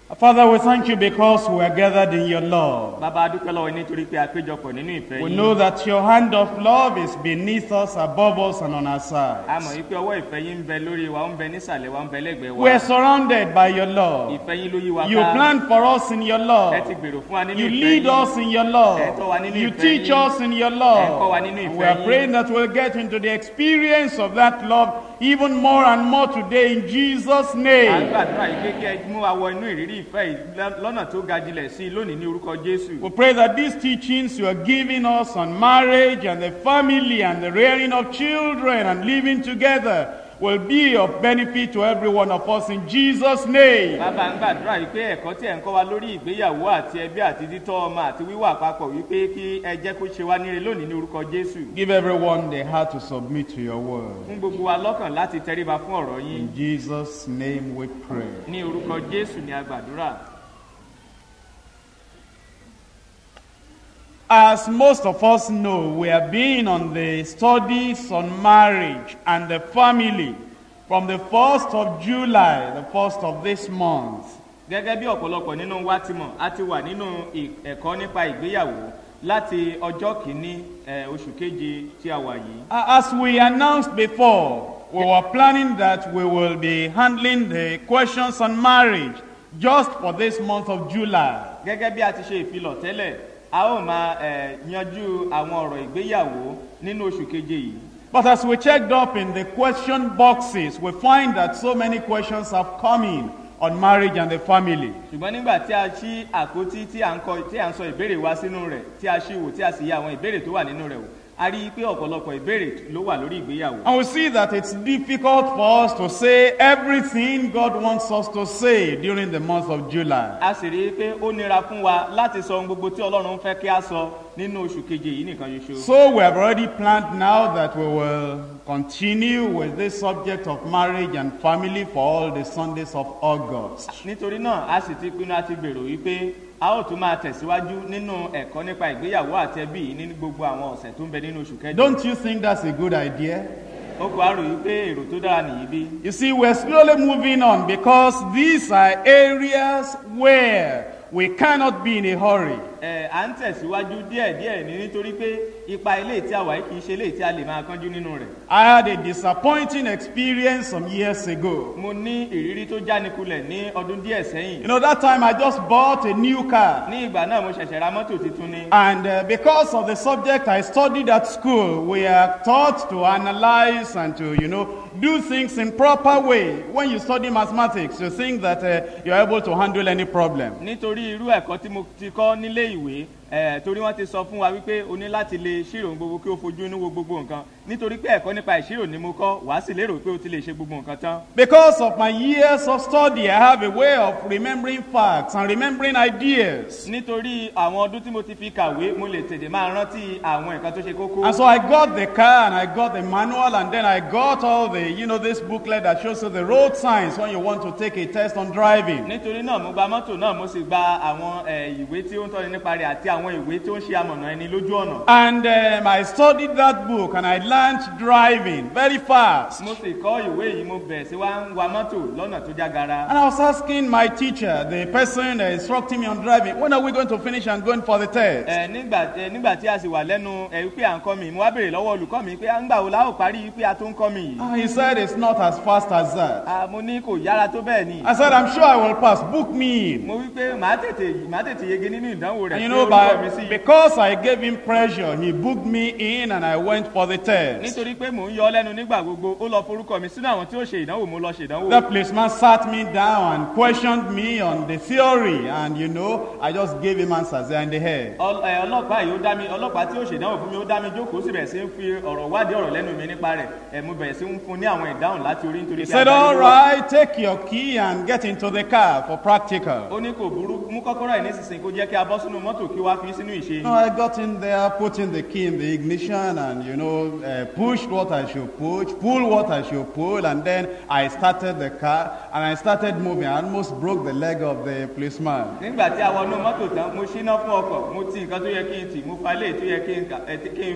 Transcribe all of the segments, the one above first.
Father, we thank you because we are gathered in your love. bàbá a dúpẹ́ lọ́wọ́ yín nítorí pé a péjọpọ̀ nínú ìfẹ́ We yín know that your hand of love is beneath us, above us, and on our a mọ̀ sides. yín pé ọwọ́ ìfẹ́ yín ń bẹ lórí wa ó ń bẹ nísàlẹ̀ wa ó ń bẹ lẹ́gbẹ̀ẹ́ wa We are surrounded by your love. ìfẹ́ yín ló yí wa You ká plan for us in your ẹ ti love. gbèrò fún wa nínú You ìfẹ́ lead yín us in your Ẹ tọ́ love. wa nínú You ìfẹ́ teach yín. us in your Ẹ kọ́ wa love. nínú And ìfẹ́ we are yín. praying that we'll get into the experience of that love even more and more today in Jesus' à ń name. gbàdúrà yìí pé kí ẹ mú wa wọ inú ìrírí ìfẹ́ yìí lọ́- lọ́nà tó ga jilẹ̀ sí i lónìí ní orúkọ jésù We pray that these teachings you are giving us on marriage and the family and the rearing of children and living together will be of benefit to every one of us in Jesus' name. bàbá ń gbàdúrà yìí pé ẹ̀kọ́ tí ẹ̀ ń kọ́ wa lórí ìgbéyàwó àti ẹbí àti títọ́ ọmọ àti wíwà papọ̀ wípé kí ẹ jẹ́ kó ṣe wá níre lónìí ní orúkọ jésù Give everyone the heart to submit to your word. fún gbogbo wa lọ́kàn láti tẹríba fún ọ̀rọ̀ yín In Jesus' name we pray. ní orúkọ jésù ní agbàdúrà As most of us know, we have been on the studies on marriage and the family from the 1st of July, the 1st of this month. gẹ́gẹ́ bí ọ̀pọ̀lọpọ̀ nínú wa ti mọ̀ a ti wà nínú ì- ẹ̀kọ́ nípa ìgbéyàwó láti ọjọ́ kìíní eh, oṣù keje tí a wà yìí Uh, As we announced before, we were planning that we will be handling the questions on marriage just for this month of July. gẹ́gẹ́ bí a ti ṣe ìfilọ̀ tẹ́lẹ̀ a ó máa eh, yanjú àwọn ọ̀rọ̀ ìgbéyàwó nínú oṣù keje yìí But as we checked up in the question boxes, we find that so many questions have come in on marriage and the family. ṣùgbọ́n nígbà tí a ṣí àpótí tí à ń kọ tí à ń sọ ìbéèrè wa sínú rẹ̀ tí a ṣí wò tí a sì yẹ àwọn ìbéèrè tó wà nínú rẹ̀ wò a rí i pé ọ̀pọ̀lọpọ̀ ìbéèrè ló wà lórí ìgbéyàwó And we see that it's difficult for us to say everything God wants us to say during the month of July. a sì rí i pé ó nira fún wa láti sọ ohun gbogbo tí ọlọ́run fẹ́ kí a sọ nínú oṣù keje yìí nìkan ṣoṣo. So we have already planned now that we will continue with this subject of marriage and family for all the Sundays of August. nítorí náà a sì ti pinnu àti gbèrò wípé a ó tún máa tẹ̀síwájú nínú ẹ̀kọ́ nípa ìgbéyàwó àti ẹbí yìí ní gbogbo àwọn ọ̀sẹ̀ tó ń bẹ nínú oṣù kẹjọ. Don't you think that's a good idea? ó kò á rò wípé èrò tó dára nìyí bí. You see, we're slowly moving on because these are areas where we cannot be in a hurry. ẹ à ń tẹ̀síwájú díẹ̀díẹ̀ ní nítorí pé ipa ilé tí a wà yìí kì í ṣe ilé tí a lè máa kánjú nínú rẹ̀. I had a disappointing experience some years ago. mo ní ìrírí tó jánikulẹ̀ ní ọdún díẹ̀ sẹ́yìn. You know, that time I just bought a new car. ní ìgbà náà mo ṣẹ̀ṣẹ̀ ra mọ́tò tuntun ni. And uh, because of the subject I studied at school, we are taught to analyze and to, you know, do things in proper way. When you study mathematics, you think that uh, you're able to handle any problem. nítorí irú ẹ̀kọ́ tí mo ti kọ́ nílé ìwé ẹ̀ torí wọ́n ti sọ fún wa wípé o ní láti lè ṣírò ohun gbogbo kí o fojú inú wo gbogbo nǹkan nítorí pé ẹ̀kọ́ nípa ìṣirò ni mo kọ́ wàá sì lérò pé o ti lè ṣe gbogbo nǹkan tán. Because of my years of study, I have a way of remembering facts and remembering ideas. nítorí àwọn ọdún tí mo ti fi kàwé mo lè tètè máa rántí àwọn nǹkan tó ṣe kókó. And so I got the car and I got the manual and then I got all the, you know, this booklet that shows you the road signs when you want to take a test on driving. nítorí náà mo gba mọ́tò náà mo sì gba àwọn ẹ̀, ìwé tí ó ń tọ́ni nípa rẹ̀ àti àwọn ìwé tí ó ń ṣe amọ̀nà ẹni lójú ọ̀nà. And um, I studied that book and I learned driving very fast. mo sì kọ́ ìwé yìí mo bẹ̀rẹ̀ sí wá ń wa mọ́tò lọ́nà tó jágara. And I was asking my teacher, the person that instructing me on driving, when are we going to finish and going for the test? ẹ nígbà ẹ nígbà tí a sì wà lẹ́nu ẹ wípé à ń kọ́ mi mo wá béèrè lọ́wọ́ olùkọ́ mi pé à ń gbà wo la ó parí wípé a tó ń kọ́ mi yìí. Ah, he said it's not as fast as that. Ah, mo ní kò yára tó bẹ́ẹ̀ ni. I said, I'm sure I will pass. Book me in. mo wí pé màá tètè màá tètè yege nínú ìdánwò rẹ̀ And you tí know, orúkọ mi by, sí. because I gave him pressure, he booked me in and I went for the test. nítorí pé mò ń yọ ọ́ lẹ́nu nígbà gbogbo ó lọ forúkọ mi sínú àwọn tí ó ṣe ìdánwò mo lọ ṣe ìdánwò. The policeman sat me down and questioned me on the theory, and you know, I just gave him answers there in the head. Ọl- ẹ, ọlọ́pàá yìí ó dá mi ọlọ́pàá tí ó ṣe ìdánwò fún mi ó dá mi jókòó sì bẹ̀rẹ̀ sí ń fi ọ̀rọ̀ wádìí ọ̀rọ̀ lẹ́nu mi nípa rẹ̀ ẹ̀ mo bẹ̀rẹ̀ sí ń fún ní àwọn ìdáhùn láti orí nítorí He pé said, agbára All ló wà. right, take your key and get into the car for practical. ó ní kò burú mú kọ́kọ́rọ́ ẹ̀ nísinsìnyí kó jẹ́ kí a bọ́ sínú mọ́tò kí wá fi sínú ìṣe. No, I got in there, put in the key in the ignition, and you know, uh, pushed what I should push, pull what I should pull, and then I started the car and I started moving. I almost broke the leg of the policeman. nígbà tí a wọnú mọ́tò tán mo ṣíná fún ọkọ̀ mo ti nǹkan tó yẹ kí n tì mo fa ilé tó yẹ kí n kà- ẹ, tí- kí n fà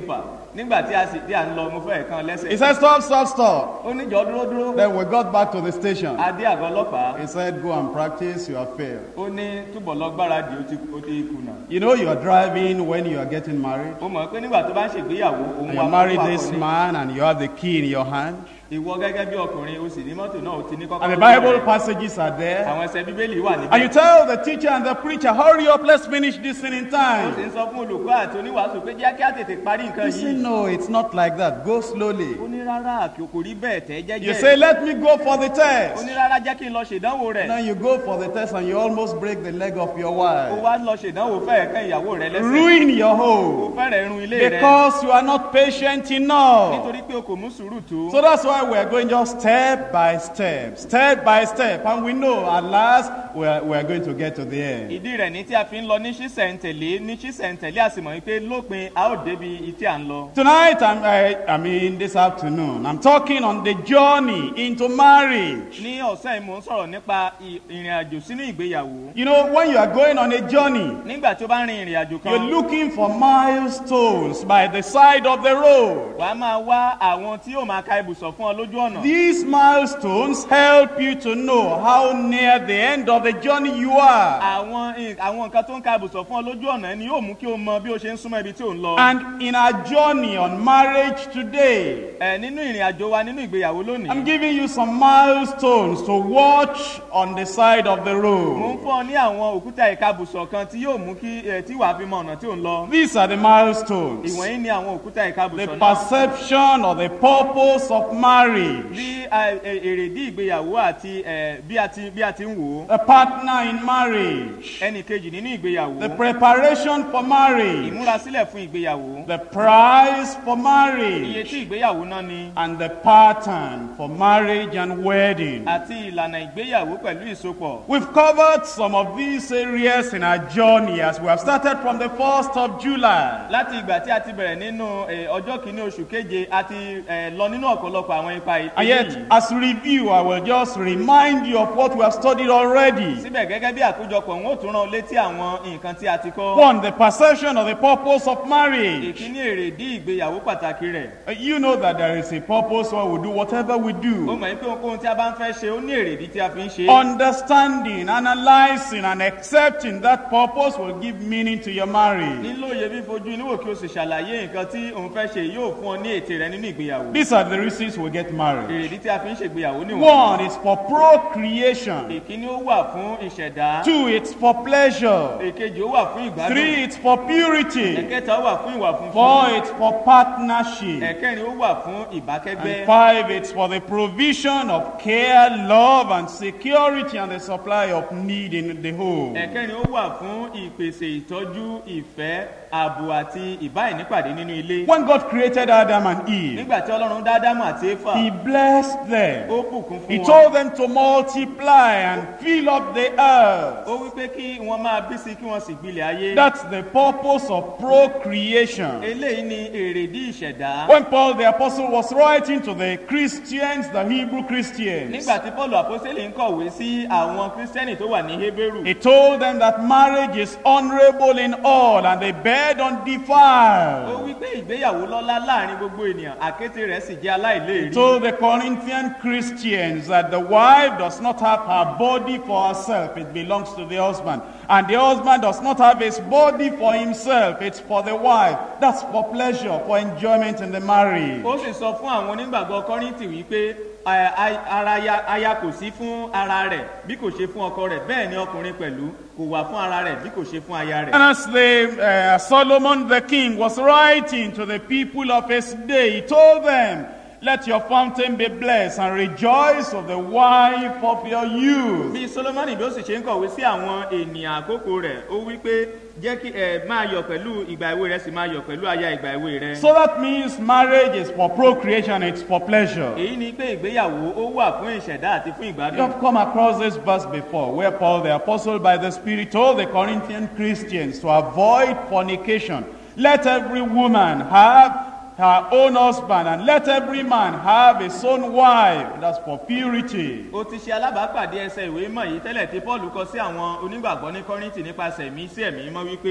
nígbà tí a sì dé à ń lọ mo fẹ́ kan He lẹ́sẹ̀ said, Stop, stop, stop. ó níjọ́ dúró dúró Then we got back to the station. a dé àgọ́ ọlọ́pàá He said, Go and practice, you have failed. ó ní túbọ̀ lọ gbáradì ó ti ó ti kùnà You know, you are driving when you are getting married. ó mọ̀ pé nígbà tó bá ń ṣègbéyàwó òun And wà you married fún this akọni. man and you have the key in your hand. ìwọ gẹ́gẹ́ bí ọkùnrin o sì ní mọ́tò náà o ti ní kọ́kọ́ And the Bible passages are there. àwọn ẹsẹ̀ bíbélì wà And you níbẹ̀ tell the teacher and the preacher, hurry up, let's finish this thing in ó sì time. ń sọ fún olùkọ́ àti oníwàásù pé jẹ́ kí á tètè parí nǹkan You say, yìí no, it's not like that. Go slowly. ó ní rárá kò kò rí bẹ́ẹ̀ tẹ́ You say, jẹ́jẹ́ let me go for the ó test. ní rárá jẹ́ kí n lọ ṣèdánwò rẹ̀ Now you go for the test and you almost break the leg of your ó wife. wá lọ ṣèdánwò fẹ́ẹ̀ kán ìyàwó rẹ̀ lẹ́sẹ̀ Ruin your ó home. fẹ́rẹ̀ run ilé rẹ̀ Because you are not patient enough. nítorí pé o kò mú sùúrù tó So that's why we're going just step by step, step by step. And we know at last we're, we're going to get to the end. ìdí rẹ̀ ní tí a fi ń lọ ní ṣísẹ̀ntẹ̀lé ní ṣísẹ̀ntẹ̀lé àsìmọ̀ wípé lópin a ó débi ìtí à ń lọ Tonight, I'm, I, I mean this afternoon, I'm talking on the journey into marriage. ní ọ̀sán yìí mò ń sọ̀rọ̀ nípa ì- ìrìn àjò sínú ìgbéyàwó You know, when you are going on a journey, nígbà tí ó bá rin ìrìn àjò you're kan looking for milestones by the side of the road. wà á máa wá àwọn tí yóò máa ka ibùsọ̀ fún ọ lójú ọ̀nà These milestones help you to know how near the end of the journey you are. àwọn ì- àwọn nǹkan tó ń ka ibùsọ̀ fún ọ lójú ọ̀nà ni yóò mú kí o mọ bí o ṣe ń súnmọ́ ibi tí ò ń lọ And in our journey on marriage today, ẹ nínú ìrìn àjò wa nínú ìgbéyàwó I'm lónìí giving you some milestones to watch on the side of the mò ń road. fún ọ ní àwọn òkúta ìkabùsọ̀ kan tí yóò mú kí ẹ tí wàá fi mọ ọ̀nà tí ò ń lọ These are the milestones. ìwọ̀nyí ni àwọn òkúta The ìkabùsọ̀ náà perception or the purpose of marriage. bí a- ẹ- èrèdí ìgbéyàwó àti ẹ, bí a ti bí a ti ń wò ó The partner in marriage. ẹnì kejì nínú ìgbéyàwó The preparation for marriage. ìmúrasílẹ̀ fún ìgbéyàwó The price for iye marriage. tí ìgbéyàwó náà ni And the pattern for marriage and wedding. àti ìlànà ìgbéyàwó pẹ̀lú ìsopọ̀ We've covered some of these areas in our journey as we have started from the 1st of July. láti ìgbà tí a ti bẹ̀rẹ̀ nínú ẹ, ọjọ́ kìíní oṣù keje a ti ẹ, lọ nínú ọ̀pọ̀lọpọ̀ àwọn ipa And ilé yet, yìí as review, I will just remind you of what we have studied already. síbẹ̀ gẹ́gẹ́ bí àkójọpọ̀ wọn ò tún rán ọ létí àwọn nǹkan tí a ti kọ́ One, the perception of the purpose of marriage. ìkíní èrèdí ìgbéyàwó pàtàkì rẹ̀ Uh, You know that there is a purpose why we do whatever we ó do. mọ̀ pé ohunkóhun tí a bá ń fẹ́ ṣe ó ní èrèdí tí a fi ń ṣe é. Understanding, analyzing, and accepting that purpose will give meaning to your marriage. nílò iye fífojú inú wò kí o sì ṣàlàyé nǹkan tí òun fẹ́ ṣe yóò fún ọ ní ète rẹ nínú ìgbéyàwó These are the reasons we get married. èrèdí tí a fi ń ṣègbéyàwó níwọ̀n One is for procreation. ìkíní ó wà fún ìṣẹ̀dá Two, it's for pleasure. èkejì ó wà fún ìgbádùn Three, it's for purity. ẹ̀kẹta ó wà fún ìwà funfun Four, it's for partnership. ẹ̀kẹrin ó wà fún ìbákẹ́gbẹ́ And five, it's for the provision of care, love, and security and the supply of need in the home. ẹ̀kẹrin ó wà fún ìpèsè ìtọ́jú ìfẹ́ ààbò àti ìbáìnípàdé nínú ilé When God created Adam and Eve, nígbà tí ọlọ́run dá ádámù àti éfà He blessed them. ó bùkún He fún wọn told them to multiply and fill up the earth. ó wí pé kí wọ́n máa bí sí kí wọ́n sì gbilẹ̀ ayé That's the purpose of procreation. eléyìí ni èrèdí ìṣẹ̀dá When Paul the Apostle was writing to the Christians, the Hebrew Christians, nígbà tí paul àpọ́sẹ́lì ń kọ̀wé sí àwọn kírísítẹ́nì tó wà ní hébérù he told them that marriage is honorable in all and the bed ó undefiled. wí pé ìgbéyàwó lọ́lá láàrin gbogbo ènìyàn àkété rẹ̀ sì jẹ́ He aláìléèrí told the Corinthian Christians that the wife does not have her body for herself, it belongs to the husband. And the husband does not have his body for himself, it's for the wife. That's for pleasure, for enjoyment in the marriage. ó sì sọ fún àwọn onígbàgbọ́ kọ́ríntì wípé a- a- ara ya- aya kò sí fún ara rẹ̀ bí kò ṣe fún ọkọ rẹ̀ bẹ́ẹ̀ ni ọkùnrin pẹ̀lú kò wà fún ara rẹ̀ bí kò ṣe fún aya rẹ̀ And as the uh, Solomon the king was writing to the people of his day, he told them, Let your fountain be blessed and rejoice of the wife of your youth. bí solomoni bí ó sì ṣe ń kọ̀wé sí àwọn ènìyàn àkókò rẹ̀ ó wí pé jẹ́ kí ẹ máa yọ̀ pẹ̀lú ìgbà èwe rẹ̀ sì máa yọ̀ pẹ̀lú aya ìgbà èwe rẹ̀. So that means marriage is for procreation, it's for pleasure. èyí ni pé ìgbéyàwó ó wà fún ìṣẹ̀dá àti fún You ìgbádùn. have come across this verse before, where Paul the apostle by the Spirit told the Corinthian Christians to avoid fornication. Let every woman have her own husband, and let every man have his own wife. That's for purity. ó ti ṣe alábàápàdé ẹsẹ̀ ìwé mọ̀ yìí tẹ́lẹ̀ tí paul kọ sí àwọn onígbàgbọ́ ní kọ́rìntì nípasẹ̀ ẹ̀mí sí ẹ̀mí mọ́ wípé kí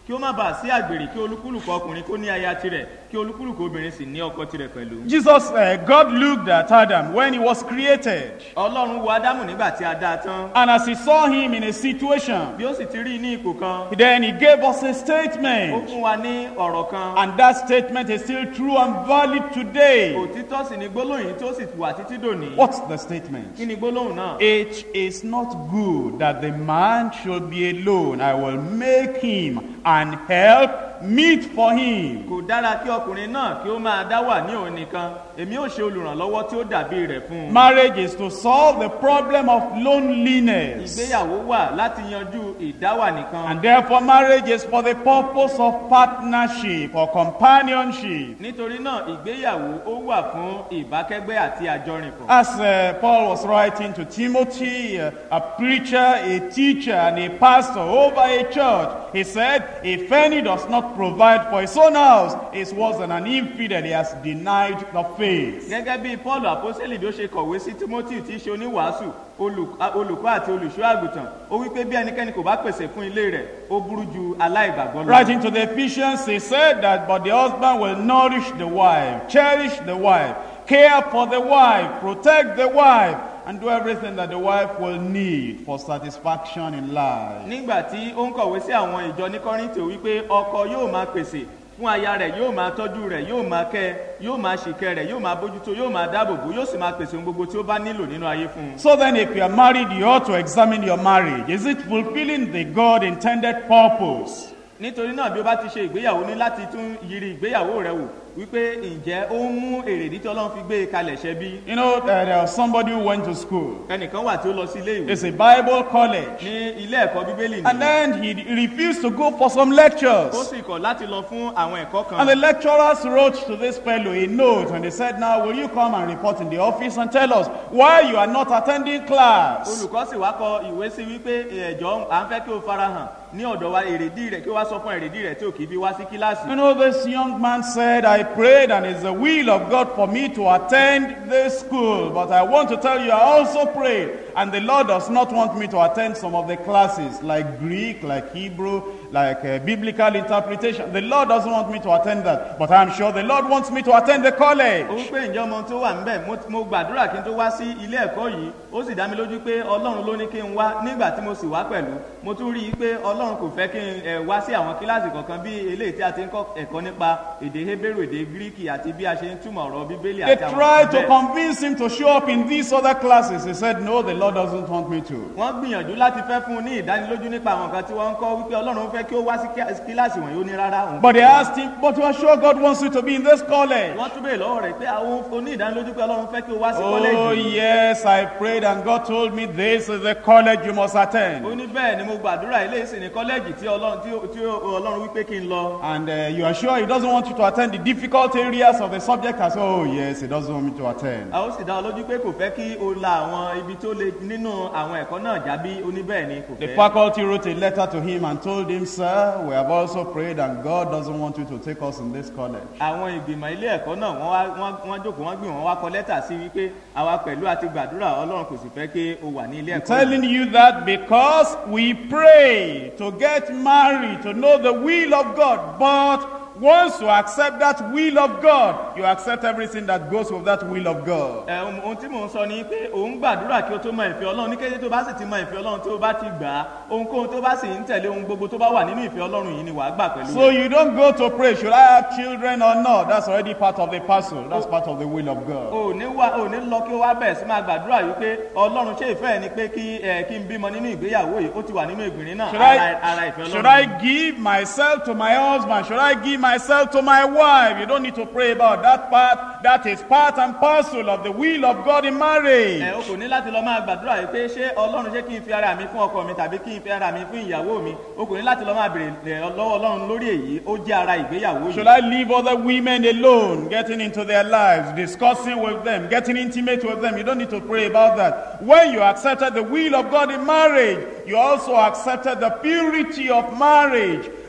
kí ó má bàa sí àgbèrè kí olúkúlùkù ọkùnrin kó ní aya tirẹ̀ kí olúkúlùkù obìnrin sì ní ọkọ tirẹ̀ pẹ̀lú. Jesus, uh, God looked at Adam when he was created. ọlọ́run wo ádámù nígbà tí a dá a tán And as he saw him in a situation, bí ó sì ti rí i ní ipò kan then he gave us a ó statement. fún wa ní ọ̀rọ̀ kan And that statement is still true and valid today. òtítọ́ sì ni gbólóhùn yìí tó sì wà títí dòní. What's the statement? kí ni gbólóhùn náà. It is not good that the man should be alone. I will make him and help meet for him. kò dára kí ọkùnrin náà kí ó máa dá wà ní òun nìkan èmi ò ṣe olùrànlọ́wọ́ tí ó dàbí rẹ̀ fún un. Marriage is to solve the problem of loneliness. ìgbéyàwó wà láti yanjú ìdáwà nìkan. And therefore, marriage is for the purpose of partnership or companionship. nítorí náà ìgbéyàwó ó wà fún ìbákẹ́gbẹ́ àti àjọrìnpọ̀. As uh, Paul was writing to Timothy, uh, a preacher, a teacher, and a pastor over a church, he said, If any does not provide for his own house, is worse than an infidel. He has denied the faith. gẹ́gẹ́ bí paul àpọ́sẹ́lì bí ó ṣe kọ̀wé sí timothy tí í ṣe oníwàásù olù- a- olùkọ́ àti olùṣọ́ àgùntàn ó wí pé bí ẹnikẹ́ni kò bá pèsè fún ilé rẹ̀ ó burú ju aláìgbàgbọ́ lọ. Writing to the Ephesians, he said that, But the husband will nourish the wife, cherish the wife, care for the wife, protect the wife, and do everything that the wife will need for satisfaction in life. nígbà tí ó ń kọ̀wé sí àwọn ìjọ ní kọ́rìntì wípé ọkọ yóò máa pèsè fún aya rẹ̀ yóò máa tọ́jú rẹ̀ yóò máa kẹ́ ẹ, yóò máa ṣìkẹ́ rẹ̀ yóò máa bójútó yóò máa dáàbòbò yóò sì máa pèsè ohun gbogbo tí ó bá nílò nínú ayé fún un. So then, if you are married, you ought to examine your marriage. Is it fulfilling the God intended purpose? nítorí náà bí ó bá ti ṣe ìgbéyàwó ní láti tún yiri ìgbéyàwó rẹ wò wípé ǹjẹ́ ó ń mú èrèdí tí ọlọ́run fi gbé e kalẹ̀ ṣẹ bí. You know, uh, there was somebody who went to school. ẹnìkan wà tí ó lọ sí ilé ìwé It's a Bible college. ní ilé ẹ̀kọ́ bíbélì And ní then he refused to go for some ó lectures. sì kọ̀ láti lọ fún àwọn ẹ̀kọ́ And the kan lecturers wrote to this fellow a note and they said, Now, will you come and report in the office and tell us why you are not attending class? olùkọ́ sì wá kọ ìwé sí wípé ẹ̀jọ́ à ń fẹ́ kí o farahàn ní ọ̀dọ̀ wa èrèdí rẹ̀ kí o wá sọ fún èrèdí rẹ̀ tí ò kì í fi wá sí kíláàsì. You know, this young man said, I prayed and it's the will of God for me to attend this school. But I want to tell you, I also prayed. And the Lord does not want me to attend some of the classes like Greek, like Hebrew, like uh, biblical interpretation. The Lord doesn't want me to attend that. But I'm sure the Lord wants me to attend the college. ó wípé ǹjẹ́ ọmọ tó wà ńbẹ̀ mo- mo gbàdúrà kí n tó wá sí ilé ẹ̀kọ́ yìí ó sì dá mi lójú pé ọlọ́run ló ní kí n wá nígbà tí mo sì wá pẹ̀lú mo tún rí i pé ọlọ́run kò fẹ́ kí n ẹ̀, wá sí àwọn kíláàsì kọ̀ọ̀kan bí eléyìí tí a ti ń kọ́ ẹ̀kọ́ nípa èdè hebrew èdè gíríkì àti bí a ṣe ń túmọ̀ ọ̀rọ̀ bíbélì They àti àwọn tried to bẹ́ẹ̀. convince him to show up in these other classes. He said, No, the Lord doesn't want me to. wọ́n gbìyànjú láti fẹ́ fún un ní ìdánilójú nípa àwọn nǹkan tí wọ́n ń kọ́ wípé ọlọ́run fẹ́ kí ó wá sí kíá- kíláàsì wọ̀nyí ó ní rárá òun But they asked him, But you are sure God wants you to be in this college? wọ́n tún bèèrè lọ́wọ́ rẹ̀ pé àwọn oní ìdánilójú pé ọlọ́run fẹ́ kí ó wá sí Oh, kọ́lẹ́jì yes, I prayed and God told me this is the college you must attend. ó ní bẹ́ẹ̀ ni mo gbàdúrà ilé ìsìn ní kọ́lẹ́jì tí ọlọ́run tí ó- tí ó- ọlọ́run wípé kí n lọ And uh, you are sure He doesn't want you to attend the difficult areas of the subject? I said, Oh, yes, He doesn't want me to attend. a ó sì dá ọ lójú pé kò fẹ́ kí o la àwọn ibi tó le nínú àwọn ẹ̀kọ́ náà jábí ó ní bẹ́ẹ̀ ni kò The fẹ́. faculty wrote a letter to him and told him, Sir, we have also prayed and God doesn't want you to take us in this college. àwọn ìgbìmọ̀ ilé ẹ̀kọ́ náà wọ́n wá wọ́n- wọ́n jókòó wọ́n gbìmọ̀ wọ́n wá kọ lẹ́tà sí wípé àwa pẹ̀lú àti gbàdúrà ọlọ́run kò sì fẹ́ kí o wà ní ilé I'm ẹ̀kọ́ yìí. telling you that because we pray to get married, to know the will of God, but once you accept that will of God, you accept everything that goes with that will of God. ẹ ohun ohun tí mò ń sọ ni pé òun gbàdúrà kí o tó mọ ìfẹ́ ọlọ́run ní kété tó bá sì ti mọ ìfẹ́ ọlọ́run tí o bá ti gbà á ohunkóhun tó bá sì ń tẹ̀lé ohun gbogbo tó bá wà nínú ìfẹ́ ọlọ́run yìí ni wàá gbà pẹ̀lú So rẹ̀. you don't go to pray, should I have children or not? That's already part of the puzzle. That's part of the will of God. o ò ní wá o ò ní lọ kí o wá bẹ̀rẹ̀ sí máa gbàdúrà yìí pé ọlọ́run ṣé ìfẹ́ ẹ ni pé kí ẹ kí n bímọ nínú ìgbéyàwó yìí ó ti wà nínú ìgbìnrin náà Should ara I, ara ìfẹ́ should ọlọ́run. I give myself to my husband? Should I give myself to my wife? You don't need to pray about that part. That is part and parcel of the will of God in marriage. ẹ o kò ní láti lọ máa gbàdúrà yìí pé ṣé ọlọ́run ṣé kí n fi ara mi fún ọkọ mi tàbí kí n fi ara mi fún ìyàwó mi o kò ní láti lọ máa bèrè ẹ, lọ́wọ́ ọlọ́run lórí èyí ó jẹ́ ara ìgbéyàwó Should yìí. I leave other women alone, getting into their lives, discussing with them, getting intimate with them? You don't need to pray about that. When you accepted the will of God in marriage, you also accepted the purity of marriage.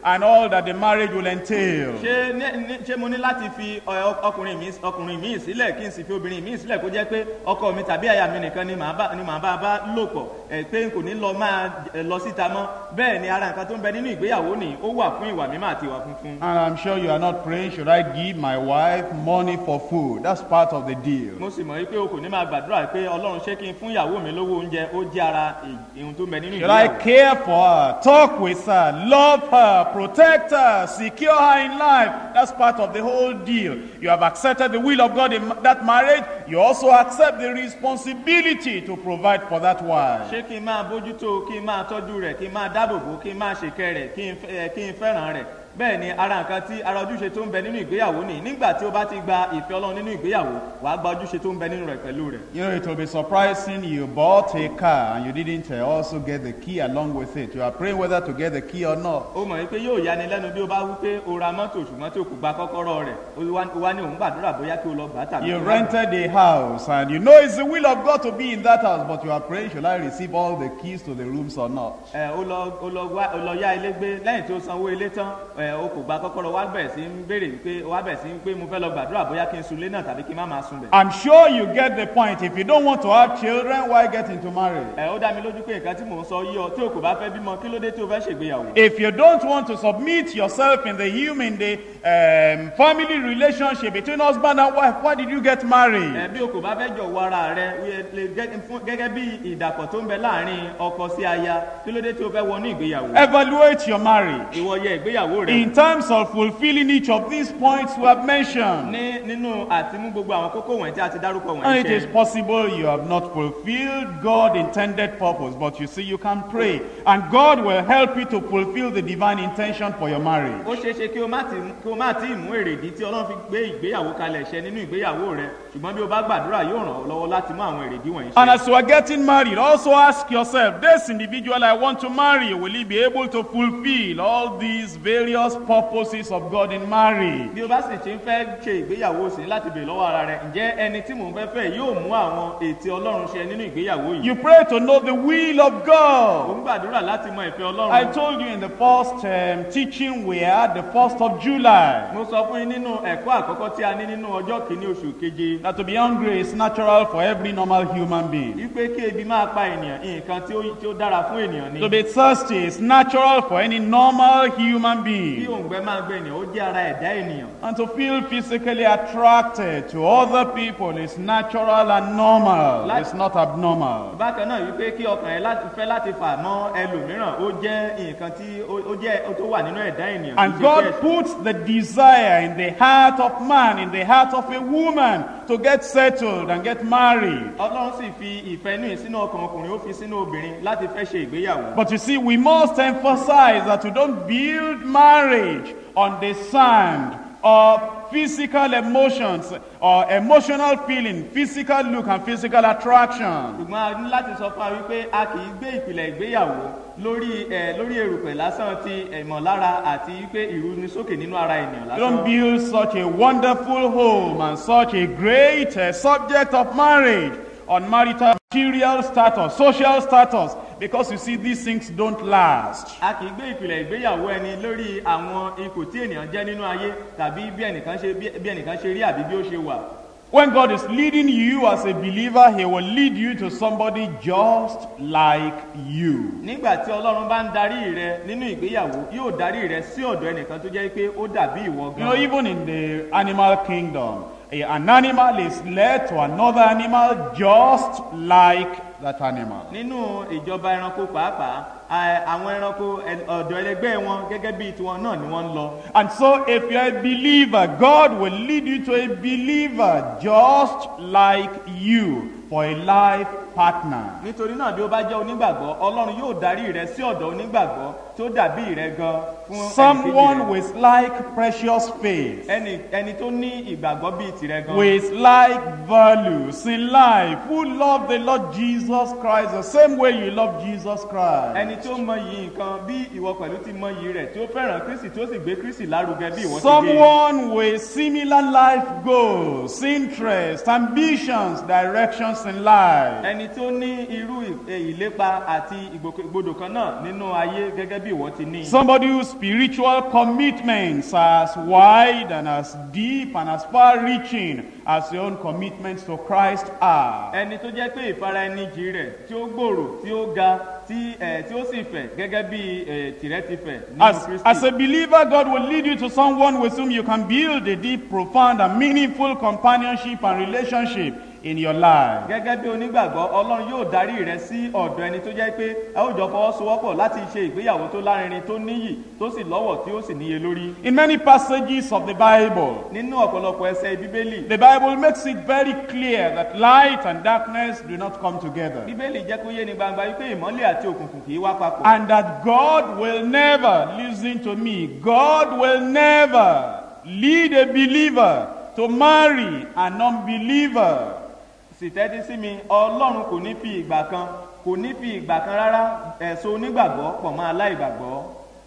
and all that the marriage will entail. ṣé ní- ní- ṣé mo ní láti fi ọ- ọkùnrin mi ọkùnrin mi sílẹ̀ kí n sì fi obìnrin mi sílẹ̀ kó jẹ́ pé ọkọ mi tàbí aya mi nìkan ni màá bá ni màá bá bá lò pọ̀ ẹ̀ pé n kò ní lọ máa ẹ̀, lọ síta mọ́ bẹ́ẹ̀ ni ara nǹkan tó ń bẹ nínú ìgbéyàwó ni ó wà fún ìwà mímọ́ àti ìwà funfun. And I'm sure you are not praying, should I give my wife money for food? That's part of the deal. mo sì mọ̀ wípé o kò ní máa gbàdúrà pé ọlọ́run ṣé kí n fún ìyàwó mi lówó oúnjẹ ó jẹ́ ara ì- ohun tó ń bẹ nínú Should I ìgbéyàwó. care for her, talk with her, love her, protect her, secure her in life? That's part of the whole deal. You have accepted the will of God in that marriage. You also accept the responsibility to provide for that wife. ṣé kí n máa bójútó kí n máa tọ́jú rẹ̀ kí n máa dáàbòbò kí n máa ṣèkẹ́ rẹ̀ kí n fẹ́- ẹ, kí n fẹ́ràn rẹ̀ bẹ́ẹ̀ ni ara nǹkan tí ara ojúṣe tó ń bẹ nínú ìgbéyàwó ni nígbà tí ó bá ti gba ìfẹ́ ọlọ́run nínú ìgbéyàwó wàá gba ojúṣe tó ń bẹ nínú rẹ̀ pẹ̀lú rẹ̀. You know, it will be surprising you bought a car and you didn't uh, also get the key along with it. You are praying whether to get the key or not. ó mọ̀ wípé yóò yani lẹ́nu bí ó bá wí pé o ra mọ́tò ṣùgbọ́n tí o kò gba kọ́kọ́rọ́ rẹ̀ ó wá ó wá ní òun gbàdúrà bóyá kí o lọ gbà á tàbí You kí o má gbà á. rented a house and you know it's the will of God to be in that house, but you are praying, should I receive all the keys to the rooms or not? ẹ ó lọ ó lọ wá ó lọ yá ilé gbé lẹ́yìn tí ó sanwó ilé tán ẹ ó kò gba kọ́kọ́rọ́ wá bẹ̀rẹ̀ sí ń béèrè pé wá bẹ̀rẹ̀ sí ń pé mo fẹ́ lọ gbàdúrà bóyá kí n sun ilé náà tàbí kí n má máa sun bẹ̀. I'm sure you get the point. If you don't want to have children, why get into marriage? ẹ ó dá mi lójú pé nǹkan tí mò ń sọ yí ọ tí o kò bá fẹ́ bímọ kí ló dé tí o fẹ́ ṣègbéyàwó. If you don't want to submit yourself in the human, the um, family relationship between husband and wife, why did you get married? ẹ bí o kò bá fẹ́ jọ̀wọ́ ara rẹ wí- lè gẹ́- fún- gẹ́gẹ́ bí ìdàpọ̀ tó ń bẹ láàrin ọkọ sí aya kí ló dé tí o fẹ́ wọnú ìgbéyàwó. Evaluate your marriage ìwọ yẹ ìgbéyàwó rẹ in terms of fulfilling each of these points we have mentioned. ní nínú àti mú gbogbo àwọn kókó wọ̀nyí tí a ti dárúkọ And wọ̀nyí it is ṣe. possible you have not fulfilled God intended purpose, but you see, you can pray, and God will help you to fulfill the divine intention for your marriage. ó ṣeé ṣe kí o má ti kí o má tí ì mú èrèdí tí ọlọ́run fi gbé ìgbéyàwó kalẹ̀ ṣẹ nínú ìgbéyàwó rẹ ṣùgbọ́n bí o bá gbàdúrà yóò ràn ọ́ lọ́wọ́ láti mú àwọn èrèdí wọ̀nyí And ṣe. as you are getting married, also ask yourself, this individual I want to marry, will he be able to fulfill all these various purposes of God in marriage? bí o bá sì ti ń fẹ́ ṣe ìgbéyàwó sí láti bèèrè lọ́wọ́ ara rẹ ǹjẹ́ ẹni tí mò ń fẹ́ fẹ́ yóò mú àwọn ètè ọlọ́run ṣe nínú ìgbéyàwó yìí. You pray to know the will of ò God. ń gbàdúrà láti mọ ìfẹ́ I ọlọ́run. told you in the first um, teaching we had, the 1st of July, mo sọ fún yín nínú ẹ̀kọ́ àkọ́kọ́ tí a ní nínú ọjọ́ kìíní oṣù keje that to be hungry is natural for every normal human being. wípé kí ebi máa pa ènìyàn nǹkan tí ó tí ó dára fún ènìyàn ni. To be thirsty is natural for any normal human kí being. òǹgbẹ máa gbé ènìyàn ó jẹ́ ara ẹ̀dá ènìyàn. And to feel physically attracted to other people is natural and normal. Like- It's not abnormal. bákan náà wípé kí ọkàn ẹ láti fẹ́ láti fà mọ́ ẹlòmíràn ó jẹ́ nǹkan tí ó ó jẹ́ ó tó wà nínú ẹ̀dá ènìyàn. And kì í ṣe God pé ẹ̀ṣẹ̀. puts the desire in the heart of man, in the heart of a woman, to get settled and get married. ọlọ́run sì fi ìfẹ́ inú yìí sínú ọkàn ọkùnrin ó fi sínú obìnrin láti fẹ́ ṣe ìgbéyàwó. But you see, we must emphasize that we don't build marriage on the sand of physical emotions or emotional feeling, physical look, and physical attraction. ṣùgbọ́n a ní láti sọ fún wa wípé a kì í gbé ìpìlẹ̀ ìgbéyàwó lórí ẹ lórí erùpẹ̀ lásán ti ìmọ̀lára àti wípé ìrúnisókè nínú ara ènìyàn You don't lásán. build such a wonderful home and such a great uh, subject of marriage on marital material status, social status, because you see, these things don't last. a kì í gbé ìpìlẹ̀ ìgbéyàwó ẹni lórí àwọn ipò tí ènìyàn jẹ́ nínú ayé tàbí bí ẹnìkan ṣe bí bí ẹnìkan ṣe rí àbí bí ó ṣe wà. When God is leading you as a believer, He will lead you to somebody just like you. nígbà tí ọlọ́run bá ń darí rẹ nínú ìgbéyàwó yóò darí rẹ sí ọ̀dọ̀ ẹnìkan tó jẹ́ pé ó dàbí ìwọ You know, gan. even in the animal kingdom, a- an animal is led to another animal just like that animal. nínú ìjọba ẹranko pàápàá a- àwọn ẹranko ẹ- ọ̀dọ̀ ẹlẹgbẹ́ wọn gẹ́gẹ́ bíi tiwọn náà ni wọ́n ń lọ. And so, if you're a believer, God will lead you to a believer just like you for a life partner. nítorí náà bí ó bá jẹ́ onígbàgbọ́ ọlọ́run yóò darí rẹ sí ọ̀dọ̀ onígbàgbọ́ tó dàbí rẹ gan fún ẹnìkejì Someone rẹ. with like precious faith, ẹni ẹni tó ní ìgbàgbọ́ bíi tìrẹ gan. with like values in life, who love the Lord Jesus Christ the same way you love Jesus Christ. ẹni tí ó mọ yìí nǹkan bí ìwọ pẹ̀lú ti mọ yìí rẹ̀ tí ó fẹ́ràn kristi tí ó sì gbé kristi lárugẹ bí ìwọ ti gbé. Someone with similar life goals, interests, ambitions, directions in life. ẹni ẹni tó ní irú ì- eh, ìlépa àti ìgbòkègbodò kan náà nínú ayé gẹ́gẹ́ bí ìwọ ti ní. Somebody whose spiritual commitments are as wide and as deep and as far reaching as your own commitments to Christ are. ẹni tó jẹ́ pé ìfara ẹni jì rẹ̀ tí ó gbòòrò tí ó ga tí ẹ̀ tí ó sì fẹ̀ gẹ́gẹ́ bí ẹ̀ tìrẹ ti fẹ̀ nínú As, as kristi. a believer, God will lead you to someone with whom you can build a deep, profound, and meaningful companionship and relationship in your life. gẹ́gẹ́ bí onígbàgbọ́ ọlọ́run yóò darí rẹ sí ọ̀dọ̀ ẹni tó jẹ́ pé ẹ ó jọ fọwọ́sowọ́pọ̀ láti ṣe ìgbéyàwó tó lárinrin tó níyì tó sì lọ́wọ̀ tí ó sì níye lórí. In many passages of the Bible, nínú ọ̀pọ̀lọpọ̀ ẹsẹ̀ bíbélì the Bible makes it very clear that light and darkness do not come together. bíbélì jẹ́ kó yé ni gbangba wípé ìmọ́lẹ̀ àti òkùnkùn kì í wá papọ̀. And that God will never, listen to me, God will never lead a believer to marry an unbeliever. sì tẹ́tí sí mi ọlọ́run kò ní fi ìgbà kan kò ní fi ìgbà kan rárá ẹ̀sọ́ onígbàgbọ́ pọ̀ mọ́ aláìgbàgbọ́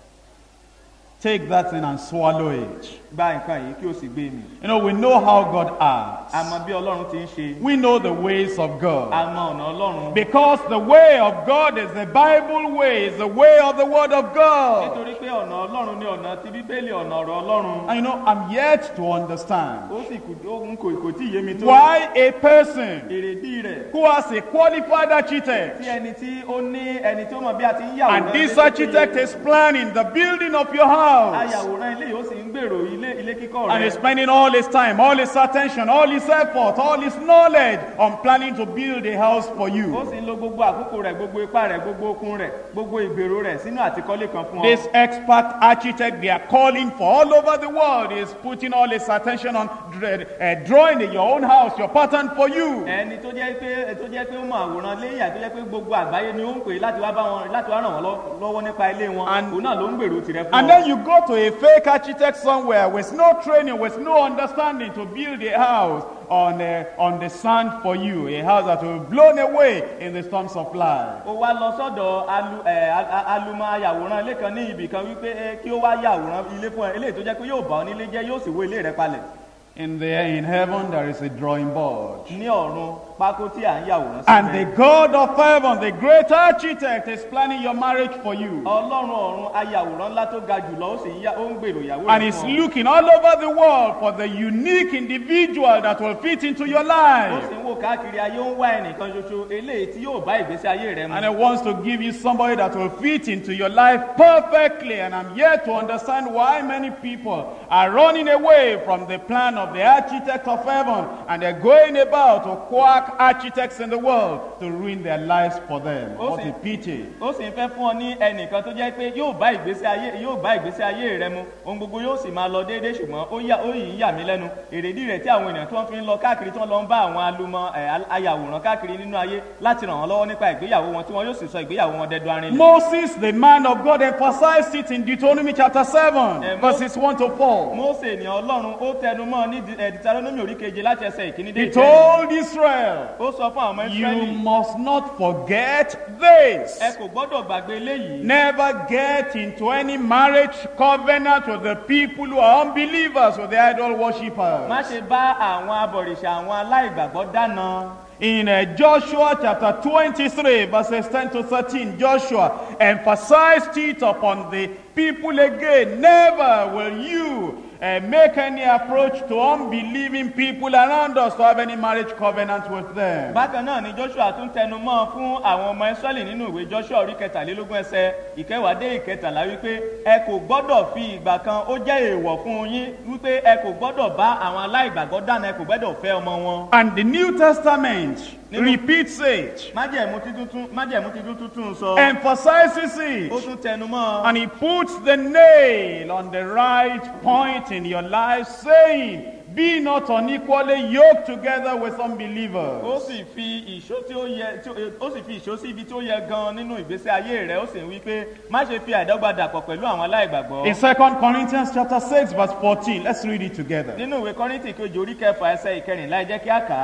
Take that in and swallow it. gba nǹkan yìí kí o sì gbé mi. You know, we know how God acts. a mọ bí ọlọ́run ti ń ṣe We know the ways of a God. mọ ọ̀nà ọlọ́run. Because the way of God is the Bible way, is the way of the Word of God. nítorí pé ọ̀nà ọlọ́run ní ọ̀nà ti bíbélì ọ̀nà ọ̀rọ̀ ọlọ́run. And you know, I'm yet to understand ó sì kù ó ń kò kò tí ì yé mi tó. why a person èrèdí rẹ̀ who has a qualified architect tí ẹni tí ó ní ẹni tó mọ bí a ti ń yàwòrán. and this ilé tó architect péye. is planning the building of your house ayàwòrán ilé yìí ó sì ń gbèrò ilé ilé kíkọ́ and rẹ̀. is spending all his time, all his attention, all his effort, all his knowledge on planning to build a house for ó you. sì ń lo gbogbo àkókò rẹ̀ gbogbo ipá rẹ̀ gbogbo okun rẹ̀ gbogbo ìgbèrò rẹ̀ sínú àtikọ́lé kan fún ọ. This expert architect they are calling for all over the world is putting all his attention on dr- uh, drawing your own house, your pattern for you. ẹni tó jẹ́ pé tó jẹ́ pé ó mọ àwòrán léyìn àti tó jẹ́ pé gbogbo àgbáyé ni ó ń pè láti wá bá wọn láti wá ràn wọ́n lọ- lọ́wọ́ nípa ilé wọn And- òun náà ló ń gbèrò tirẹ̀ fún And ọ. then you go to a fake architect somewhere with no training, with no understanding to build a house on, uh, on the sand for you, a house that will be blown away in the storms of life. ó wá lọ sọ́dọ̀ alu ẹ̀ a- a- alumọ ayàwòrán ilé kan ní ibì kan wípé ẹ, kí ó wá yàwòrán ilé fún ẹ eléyìí tó jẹ́ pé yóò bá ọ nílé jẹ́ yóò sì wó ilé rẹ palẹ̀ In, the, in heaven, there is a drawing board. ní ọ̀run pákó tí à ń yàwòrán And the síbẹ̀. God of heaven, the great architect, is planning your marriage for you. ọlọ́run ọ̀run ayàwòrán ńlá tó ga jùlọ ó sì ń yá- ó ń gbèrò ìyàwó And rẹ̀ is fún ọ. looking all over the world for the unique individual that will fit into your ó life. sì ń wò káàkiri ayé ó ń wá ẹnìkan ṣoṣo eléyìí tí yóò bá ìgbésí ayé rẹ mu. And He wants to give you somebody that will fit into your life perfectly. And I'm yet to understand why many people are running away from the plan of the architect of heaven and they're going about to quack architects in the world to ruin their lives for them. Oh, What see. a pity. ó sì ń fẹ́ fún ọ ní ẹnìkan tó jẹ́ pé yóò bá ìgbésí ayé yóò bá ìgbésí ayé rẹ mu ohun gbogbo yóò sì máa lọ déédéé ṣùgbọ́n ó yà ó yìí ń yà mí lẹ́nu èrèdí rẹ̀ tí àwọn ènìyàn tí wọ́n fi ń lọ káàkiri tí wọ́n lọ ń bá àwọn alumọ ẹ̀, al- ayàwòrán káàkiri nínú ayé láti ràn wọ́n lọ́wọ́ nípa ìgbéyàwó wọn tí wọ́n yóò sì sọ ìgbéyàwó wọn dẹdọ arinlẹ̀. Moses, the man of God, emphasized it in Deuteronomy chapter 7, Eh, Mo- verses 1 to 4. Mósè ènìyàn ọlọ́run ó tẹnu mọ́ ní Di- ẹ̀, Deuteronomy orí keje láti ẹsẹ̀ ìkíní dé He ìkẹrin. told Israel, ó sọ fún àwọn ọmọ You Ísírẹ́lì must not forget this. ẹ kò gbọ́dọ̀ gbàgbé eléyìí Never get into any marriage covenant with the people who are unbelievers, with the idol worshippers. má ṣe bá àwọn abọ̀rìṣà àwọn aláìgbàgbọ́ dáná. In uh, Joshua chapter 23, verses 10 to 13, Joshua emphasized it upon the people again. Never will you uh, make any approach to unbelieving people around us to have any marriage covenant with them. bákan náà ni joshua tún tẹnu mọ́ fún àwọn ọmọ israẹli nínú ìwé joshua orí kẹtàlélógún ẹsẹ ìkẹwàá dé ìkẹtàlá wípé ẹ kò gbọ́dọ̀ fi ìgbà kan ó jẹ́ èèwọ̀ fún yín wípé ẹ kò gbọ́dọ̀ bá àwọn aláìgbàgbọ́ dáná ẹ kò gbọ́dọ̀ fẹ́ ọmọ wọn. And the New Testament Nínú- repeats it, májẹ̀mú títún májẹ̀mú títún tuntun sọ emphasizes it. ó tún tẹnu mọ́ And he puts the nail on the right point in your life, saying, Be not unequally yoked together with ó unbelievers. sì fi ìṣó tí ó yẹ tí ó- ó sì fi ìṣó sí ibi tí ó yẹ gan nínú ìgbésí ayé rẹ ó sì ń wí pé má ṣe fi àìdọ́gba dàpọ̀ pẹ̀lú àwọn aláìgbàgbọ́. In 2 Corinthians chapter 6, verse 14, let's read it together. nínú ìwé kọ́rìntì kejì orí kẹfà ẹsẹ̀ ìkẹrìnlá ẹ jẹ́ kí á kà á.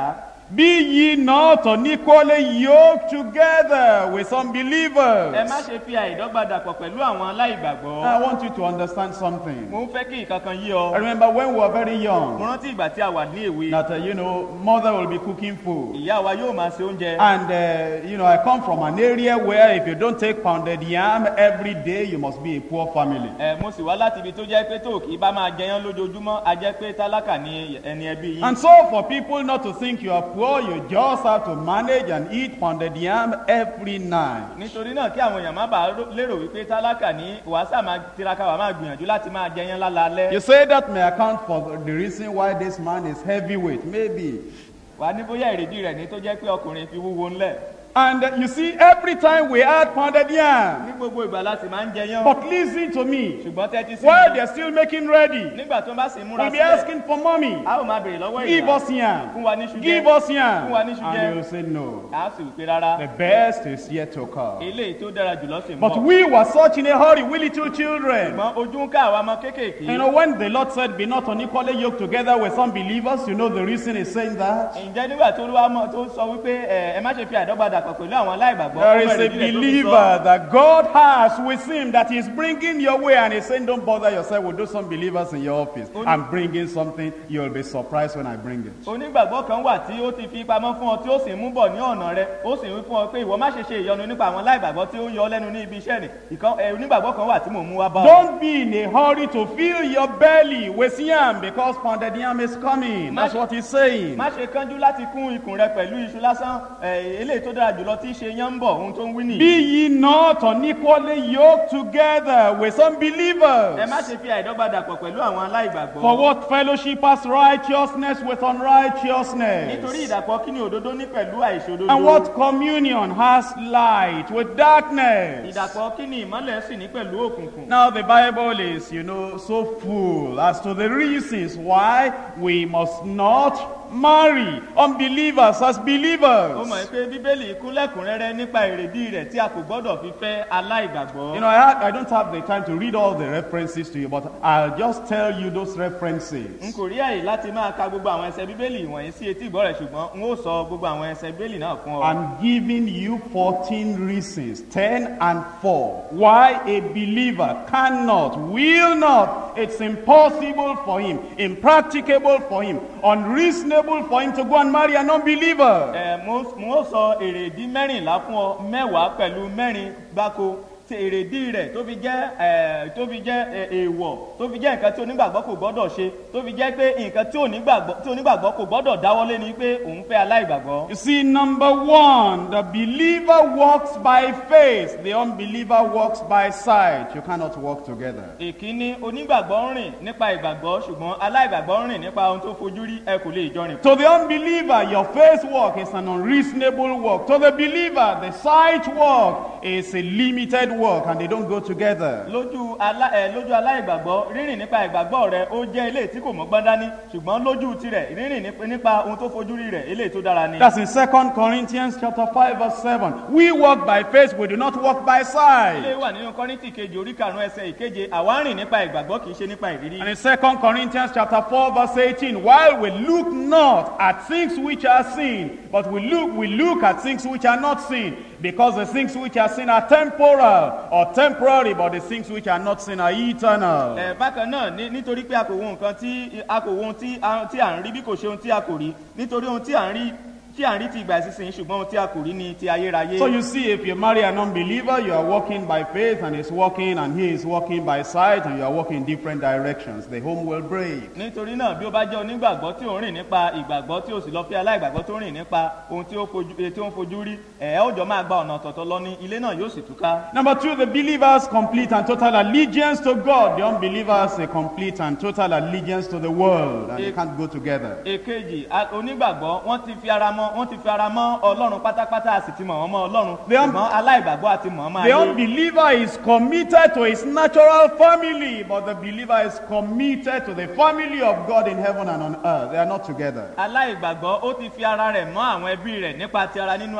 Be ye not unequally yoked together with unbelievers. ẹ má ṣe fi àìdọ́gba dàpọ̀ pẹ̀lú àwọn aláìgbàgbọ́. I want you to understand something. mo ń fẹ́ kí ìkankan yí I ọ. remember when we were very mo young rántí ìgbà tí a wà ní èwe. that, uh, you know, mother will be cooking food. ìyá wa yóò máa ṣe oúnjẹ. And, uh, you know, I come from an area where if you don't take pounded yam every day, you must be a poor family. ẹ mo sì wá láti ibi tó jẹ́ pé tó kì í bá máa jẹyán lójoojúmọ́ a jẹ́ pé tálákà ni ẹni ẹbí yín. And so for people not to think you are poor, you just have to manage and eat pounded yam every night. nítorí náà kí àwọn èèyàn má bàa rò- lérò wípé tálákà ní wàásà máa tiraka wà máa gbìyànjú láti máa jẹyán lálaalẹ́. You say that may account for the reason why this man is heavyweight, maybe. wà á ní bóyá èrèdí rẹ̀ ní tó jẹ́ pé ọkùnrin fi wúwo ńlẹ̀. And uh, you see, every time we add pounded yam, ní gbogbo ìgbà láti máa ń jẹyán. but listen to me, ṣùgbọ́n tẹ́tí sí while mi. they're still making ready, nígbà tó bá sì múra we'll be sílẹ̀ asking for mommy, a ó máa béèrè lọ́wọ́ give ìyá us yam, fún wa níṣu give jẹ us yam. Fún wa níṣu jẹ. And you'll say no. a ó sì wípé rárá The best is yet to come. eléyìí tó dára jùlọ sì ń But bọ̀. we were such in a hurry, we little children. ṣùgbọ́n ojú ń ká àwọn ọmọ kéékèèké. You know, when the Lord said, Be not unequally yoked together with some believers, you know the reason He's saying that? ǹjẹ́ nígbà tó olúwa mọ̀ tó sọ wípé ẹ ẹ má ṣe fi àdọ́gba dàpọ̀ pẹ̀lú àwọn aláìgbàgbọ́ There is ọmọ a ìrètí rẹ̀ tó fi sọ. believer that God has with Him that He's bringing your way, and He's saying, Don't bother yourself with those some believers in your office. I'm bringing something, you'll be surprised when I bring it. onígbàgbọ́ kan wà tí ó ti fi pamọ́ fún ọ tí ó sì ń mú bọ̀ ní ọ̀nà rẹ ó sì ń wí fún ọ pé ìwọ má ṣe ṣe ìyọnu nípa àwọn aláìgbàgbọ́ tí ó ń yọ ọ́ lẹ́nu ní ibi iṣẹ́ rẹ̀ ìkan ẹ, onígbàgbọ́ kan wà tí mò ń mú wá bá ọ. Don't be in a hurry to fill your belly with yam because pounded yam is coming. That's what He's saying. má ṣe kánjú láti kún ikùn rẹ pẹ̀lú iṣu lásán ẹ, eléyìí tó dára jùlọ tí í ṣe yán ń bọ̀ ohun tó ń wí nìyí. Be ye not unequally yoked together with ẹ má unbelievers. ṣe fi àìdọ́gba dàpọ̀ pẹ̀lú àwọn aláìgbàgbọ́. For what fellowship has righteousness with unrighteousness? nítorí ìdàpọ̀ kí ni òdodo ní pẹ̀lú àìṣòdodo. And what communion has light with darkness? ìdàpọ̀ kí ni ìmọ́lẹ̀ sì ní pẹ̀lú òkùnkùn. Now the Bible is, you know, so full as to the reasons why we must not marry unbelievers as ó mọ̀ believers. pé bíbélì kún lẹ́kùnrẹ́rẹ́ nípa èrèdí rẹ̀ tí a kò gbọ́dọ̀ fi fẹ́ aláìgbàgbọ́. You know, I, had, I don't have the time to read all the references to you, but I'll just tell you those n references. kò rí àyè láti máa ka gbogbo àwọn ẹsẹ bíbélì wọ̀nyí sí etí ìgbọ́ rẹ̀ ṣùgbọ́n n ó sọ gbogbo àwọn ẹsẹ bíbélì náà fún ọ. I'm giving you 14 reasons, 10 and 4, why a believer cannot, will not, it's impossible for him, impracticable for him, unreasonable for him to go and marry an unbeliever. ẹ mo mo ó sọ èrèdí mẹ́rìnlá fún ọ mẹ́wàá pẹ̀lú mẹ́rin gbáko tí èrèdí rẹ̀ tó fi jẹ́ ẹ tó fi jẹ́ ẹ, èèwọ̀ tó fi jẹ́ nǹkan tí onígbàgbọ́ kò gbọ́dọ̀ ṣe tó fi jẹ́ pé nǹkan tí onígbàgbọ́ tí onígbàgbọ́ kò gbọ́dọ̀ dáwọ́lé ni pé òun fẹ́ aláìgbàgbọ́. You see, number one, the believer walks by faith, the unbeliever walks by sight. You cannot walk together. ìkíní onígbàgbọ́ ń rìn nípa ìgbàgbọ́ ṣùgbọ́n aláìgbàgbọ́ ń rìn nípa ohun tó fojú rí ẹ kò lè jọ rìn. To the unbeliever, your faith walk is an unreasonable walk. To the believer, the sight walk is a limited walk, and they don't go together. lójú alá ẹ lójú aláìgbàgbọ́ rírìn nípa ìgbàgbọ́ rẹ ó jẹ́ eléyìí tí kò mọ́gbọ́n dání ṣùgbọ́n lójú tirẹ̀ rírìn nípa- nípa ohun tó fojú rí rẹ̀ eléyìí tó dára ni. That's in 2 Corinthians chapter 5, verse 7. We walk by faith, we do not walk by ilé sight. wà nínú kọ́rìntì kejì orí karùn-ún ẹsẹ̀ ìkeje àwa ń rìn nípa ìgbàgbọ́ kì í ṣe nípa ìrírí. And in 2 Corinthians chapter 4, verse 18, while we look not at things which are seen, but we look, we look at things which are not seen, because the things which are seen are temporal or temporary, but the things which are not seen are eternal. ẹ bákan náà ní- nítorí pé a kò wo nǹkan tí a kò wo ohun tí a tí à ń rí bí kò ṣe ohun tí a kò rí nítorí ohun tí à ń rí tí à ń rí ti ìgbà ìsinsìnyí ṣùgbọ́n ohun tí a kò rí ni ti ayérayé. So you see, if you marry an unbeliever, you are walking by faith, and he's walking, and he is walking by sight, and you are walking in different directions. The home will break. nítorí náà bí ó bá jẹ́ onígbàgbọ́ tí ò ń rìn nípa ìgbàgbọ́ tí ó sì lọ fi aláìgbàgbọ́ tó ń rìn nípa ohun tí ó fojú eh, tí ó ń fojú rí ẹ̀ ẹ́ òjò máa gba ọ̀nà ọ̀tọ̀ọ̀tọ̀ lọ ní ilé náà yóò sì túká. Number two, the believer's complete and total allegiance to God. The unbeliever's a complete and total allegiance to the world, and they If- can't go together. èkejì a- onígbàgbọ́ wọ́n ti fi ara mọ́ wọ́n ti fi ara mọ́ ọlọ́run pátápátá a sì ti mọ̀ wọ́n mọ́ ọlọ́run The un- ṣùgbọ́n aláìgbàgbọ́ àti mọ̀ ọ́n máa The yé. unbeliever is committed to his natural family, but the believer is committed to the family of God in heaven and on earth. They are not together. aláìgbàgbọ́ ó ti fi ara rẹ̀ mọ́ àwọn ẹbí rẹ̀ nípa ti ara nínú ayé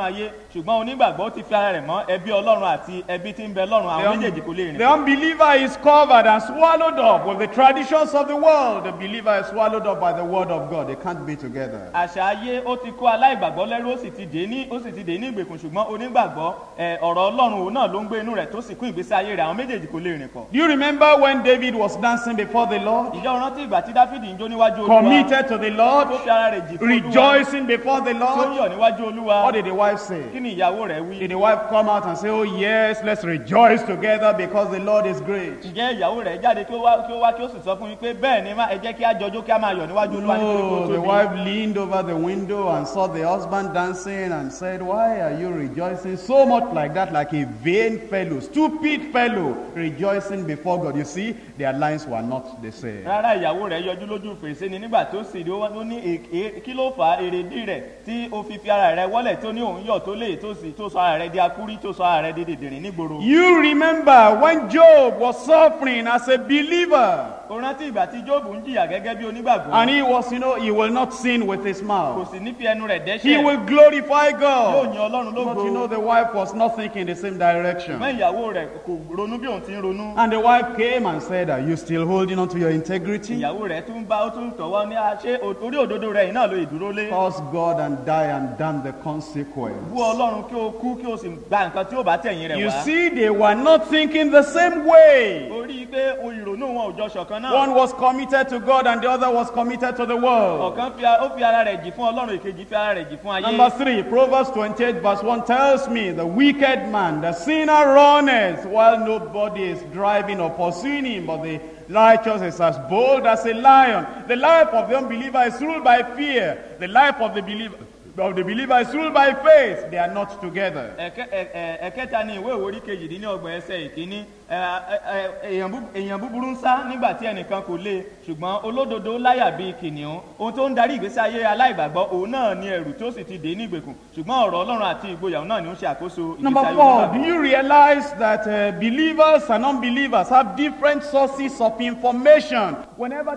ṣùgbọ́n onígbàgbọ́ ti fi ara rẹ̀ mọ́ ẹbí ọlọ́run àti ẹbí tí ń bẹ lọ́run The, àwọn un- méjèèjì kò lè rìn the unbeliever is covered and swallowed up with the traditions of the world. The believer is swallowed up by the word of God. They can't be together. àṣà ayé ó ti kó aláìgbàgbọ́ lẹ́rú ó sì ti dé ní ó sì ti dé ní ìgbèkùn ṣùgbọ́n onígbàgbọ́ ẹ, ọ̀rọ̀ ọlọ́run òun náà ló ń gbé inú rẹ̀ tó sì kún ìgbésí ayé rẹ̀ àwọn méjèèjì kò lè rìn pọ̀. Do you remember when David was dancing before the Lord? ìjọ rántí ìgbà tí dáfídì ń jó níwájú olúwa Committed to the Lord, tó fi ara rẹ̀ jì fún olúwa rejoicing before the tí ó Lord. yọ̀ níwájú olúwa What did the wife say? kí ni ìyàwó rẹ̀ wí. Did the wife come out and say, Oh, yes, let's rejoice together because the Lord is great? ǹjẹ́ ìyàwó rẹ̀ jáde kí ó wá kí ó wá kí ó sì sọ fún yín pé bẹ́ẹ̀ ni má ẹ jẹ́ kí á jọjó kí á máa yọ̀ níwájú olúwa nítorí pé ó No, the tóbi. wife leaned over the window and saw the husband dancing and said, Why are you rejoicing so much like that, like a vain fellow, stupid fellow, rejoicing before God? You see, their lines were not the same. rárá ìyàwó rẹ̀ yọjú lójú fèrèsé ni nígbà tó sì rí ó wá- ó ní èké kí ló fà á èrèdí rẹ̀ tí ó fi fi ara rẹ̀ wọ́lẹ̀ tó ní òun yọ̀ tó lè tó sì tó sọ ara rẹ̀ di akúrí tó sọ ara rẹ̀ di dèdèrè nígboro. You remember when Job was suffering as a believer, ó rántí ìgbà tí jóòbù ń jìyà gẹ́gẹ́ bí onígbàgbọ́ and he was, you know, he will not sin with his kò mouth, sì ní fi ẹnu rẹ̀ he dẹ́ṣẹ̀ will glorify yóò God. yan ọlọ́run But lógo you know, the wife was not thinking the same direction. ṣùgbọ́n ìyàwó rẹ̀ kò ronú bí òun ti ń ronú And the wife came and said, Are you still holding on to your integrity? ìyàwó rẹ̀ tún bá ó tún tọ̀wọ́ ní "Ah, ṣé o- orí òdodo rẹ̀ yìí náà ló ìdúró lé Curse God and die and damn the consequence. bú ọlọ́run kí o kú kí o sì gba nǹkan tí ó bá tẹ̀yìn rẹ̀ You wá see, they were not thinking the same way. ó rí i pé o ìrònú wọn ò jọ ṣọ̀kan náà One was committed to God and the other was committed to the world. ọ̀kan fi a- ó fi ara rẹ̀ jì fún ọlọ́run èkejì fi ara rẹ̀ jì fún ayé Number three, Proverbs 28, verse 1 tells me the wicked man, the sinner runneth while nobody is driving or pursuing him, but the righteous is as bold as a lion. The life of the unbeliever is ruled by fear, the life of the believer. Of the believer is ruled by faith. They are not together. Ẹ̀kẹ́- ẹ̀- ẹ̀- ẹ̀kẹta ni ìwé ìwòrí kejìdínlọ́gbọ̀n ẹsẹ̀ ìkíní Ẹ, ẹ, ẹ, èèyàn bú- èèyàn búburú ń sá nígbà tí ẹnìkan kò lé ṣùgbọ́n olódodo láyà bíi kìnìún ohun tó ń darí ìgbésí ayé aláìgbàgbọ́ òun náà ni ẹrù tó sì ti dé ní ìgbèkùn ṣùgbọ́n ọ̀rọ̀ ọlọ́run àti ìgboyà òun náà ni ó ń ṣe àkóso ìgbésí Number ayé four, onígbàgbọ́. do you realize that uh, believers and unbelievers have different sources of information whenever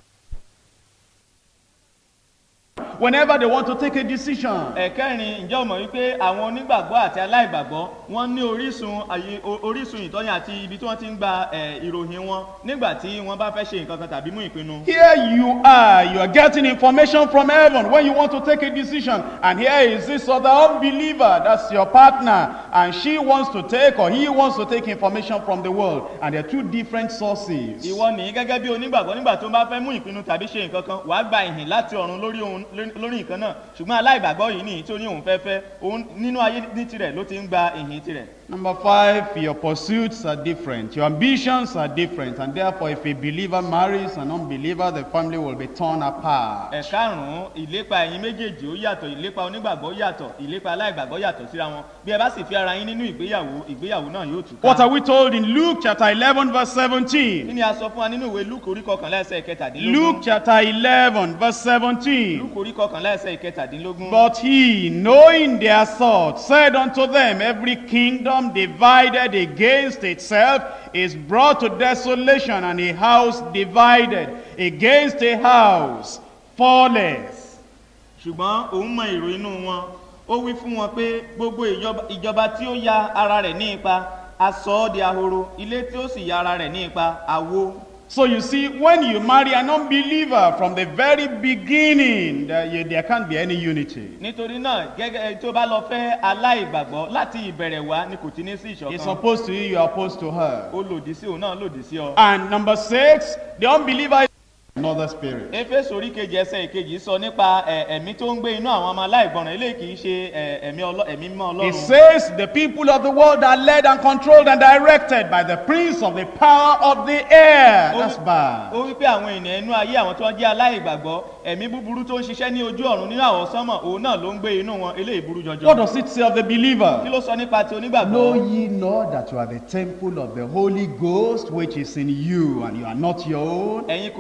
whenever they want to take a decision? ẹ̀kẹrin ǹjẹ́ o mọ̀ wípé àwọn onígbàgbọ́ àti aláìgbàgbọ́ wọ́n ní orísun àyè o- orísun ìtọ́ni àti ibi tí wọ́n ti ń gba ẹ̀, ìròyìn wọn nígbà tí wọ́n bá fẹ́ ṣe nǹkan kan tàbí mú ìpinnu. Here you are, you are getting information from heaven when you want to take a decision. And here is this other unbeliever, that's your partner, and she wants to take or he wants to take information from the world. And they're two different sources. ìwọ nìyí gẹ́gẹ́ bí onígbàgbọ́ nígbà tó bá fẹ́ mú ìpinnu tàbí ṣe nǹkan kan wàá gba ìhìn láti ọ̀run lórí ohun lórí nǹkan náà ṣùgbọ́n aláìgbàgbọ́ yìí nìyí tó ní òun fẹ́ fẹ́ òun nínú ayé ní tirẹ̀ ló ti ń gba ìhìn tirẹ̀. Number five, your pursuits are different, your ambitions are different, and therefore, if a believer marries an unbeliever, the family will be torn apart. ẹ̀karùn-ún ìlépa ẹ̀yin méjèèjì ó yàtọ̀ ìlépa onígbàgbọ́ yàtọ̀ ìlépa aláìgbàgbọ́ yàtọ̀ síra wọn bí ẹ bá sì fi ara yín nínú ìgbéyàwó ìgbéyàwó náà yóò tù What are we told in Luke chapter 11, verse kí 17? ni a sọ fún wa nínú ìwé lúkù orí kọkànlá ẹsẹ̀ ìkẹtàdínlógún Luke chapter 11, verse 17. lúkù orí kọkànlá ẹsẹ̀ ìkẹtàdínlógún. But he, knowing their thoughts, said unto them, Every kingdom divided against itself is brought to desolation, and a house divided against a house falleth. ṣùgbọ́n òun mọ èrò inú wọn ó wí fún wọn pé gbogbo ìjọba- ìjọba tí ó ya ara rẹ̀ ní ipa a sọ ọ́ di ahoro ilé tí ó sì ya ara rẹ̀ ní ipa àwo. So you see, when you marry an unbeliever from the very beginning, there, you- there can't be any unity. nítorí náà gẹ́gẹ́ tó bá lọ fẹ́ aláìgbàgbọ́ láti ìbẹ̀rẹ̀ wá ni kò ti ní sí He's ìṣọ̀kan opposed to you, you're opposed to her. ó lòdì sí òun náà lòdì sí ọ. And number six, the unbeliever is another spirit. éfésù orí kejì ẹsẹ̀ ìkejì sọ nípa ẹ̀, ẹ̀mí tó ń gbé inú àwọn ọmọ aláìgbọràn eléyìí kì í ṣe ẹ̀, ẹ̀mí ọlọ́- ẹ̀mí mímọ́ It ọlọ́run. says the people of the world are led and controlled and directed by the prince of the power of the air. That's bad. ó wí pé àwọn ènìyàn inú ayé àwọn tó ń jẹ́ aláìgbàgbọ́ ẹ̀mí búburú tó ń ṣiṣẹ́ ní ojú ọ̀run nínú àwọn sánmọ̀ òun náà ló ń gbé inú wọn eléyìí burú jọjọ. What does it say of the kí believer? ló sọ nípa ti onígbàgbọ́. Know ye not that you are the temple of the Holy Ghost which is in you and you are not your own? ẹ̀yin kò mọ̀ yí pé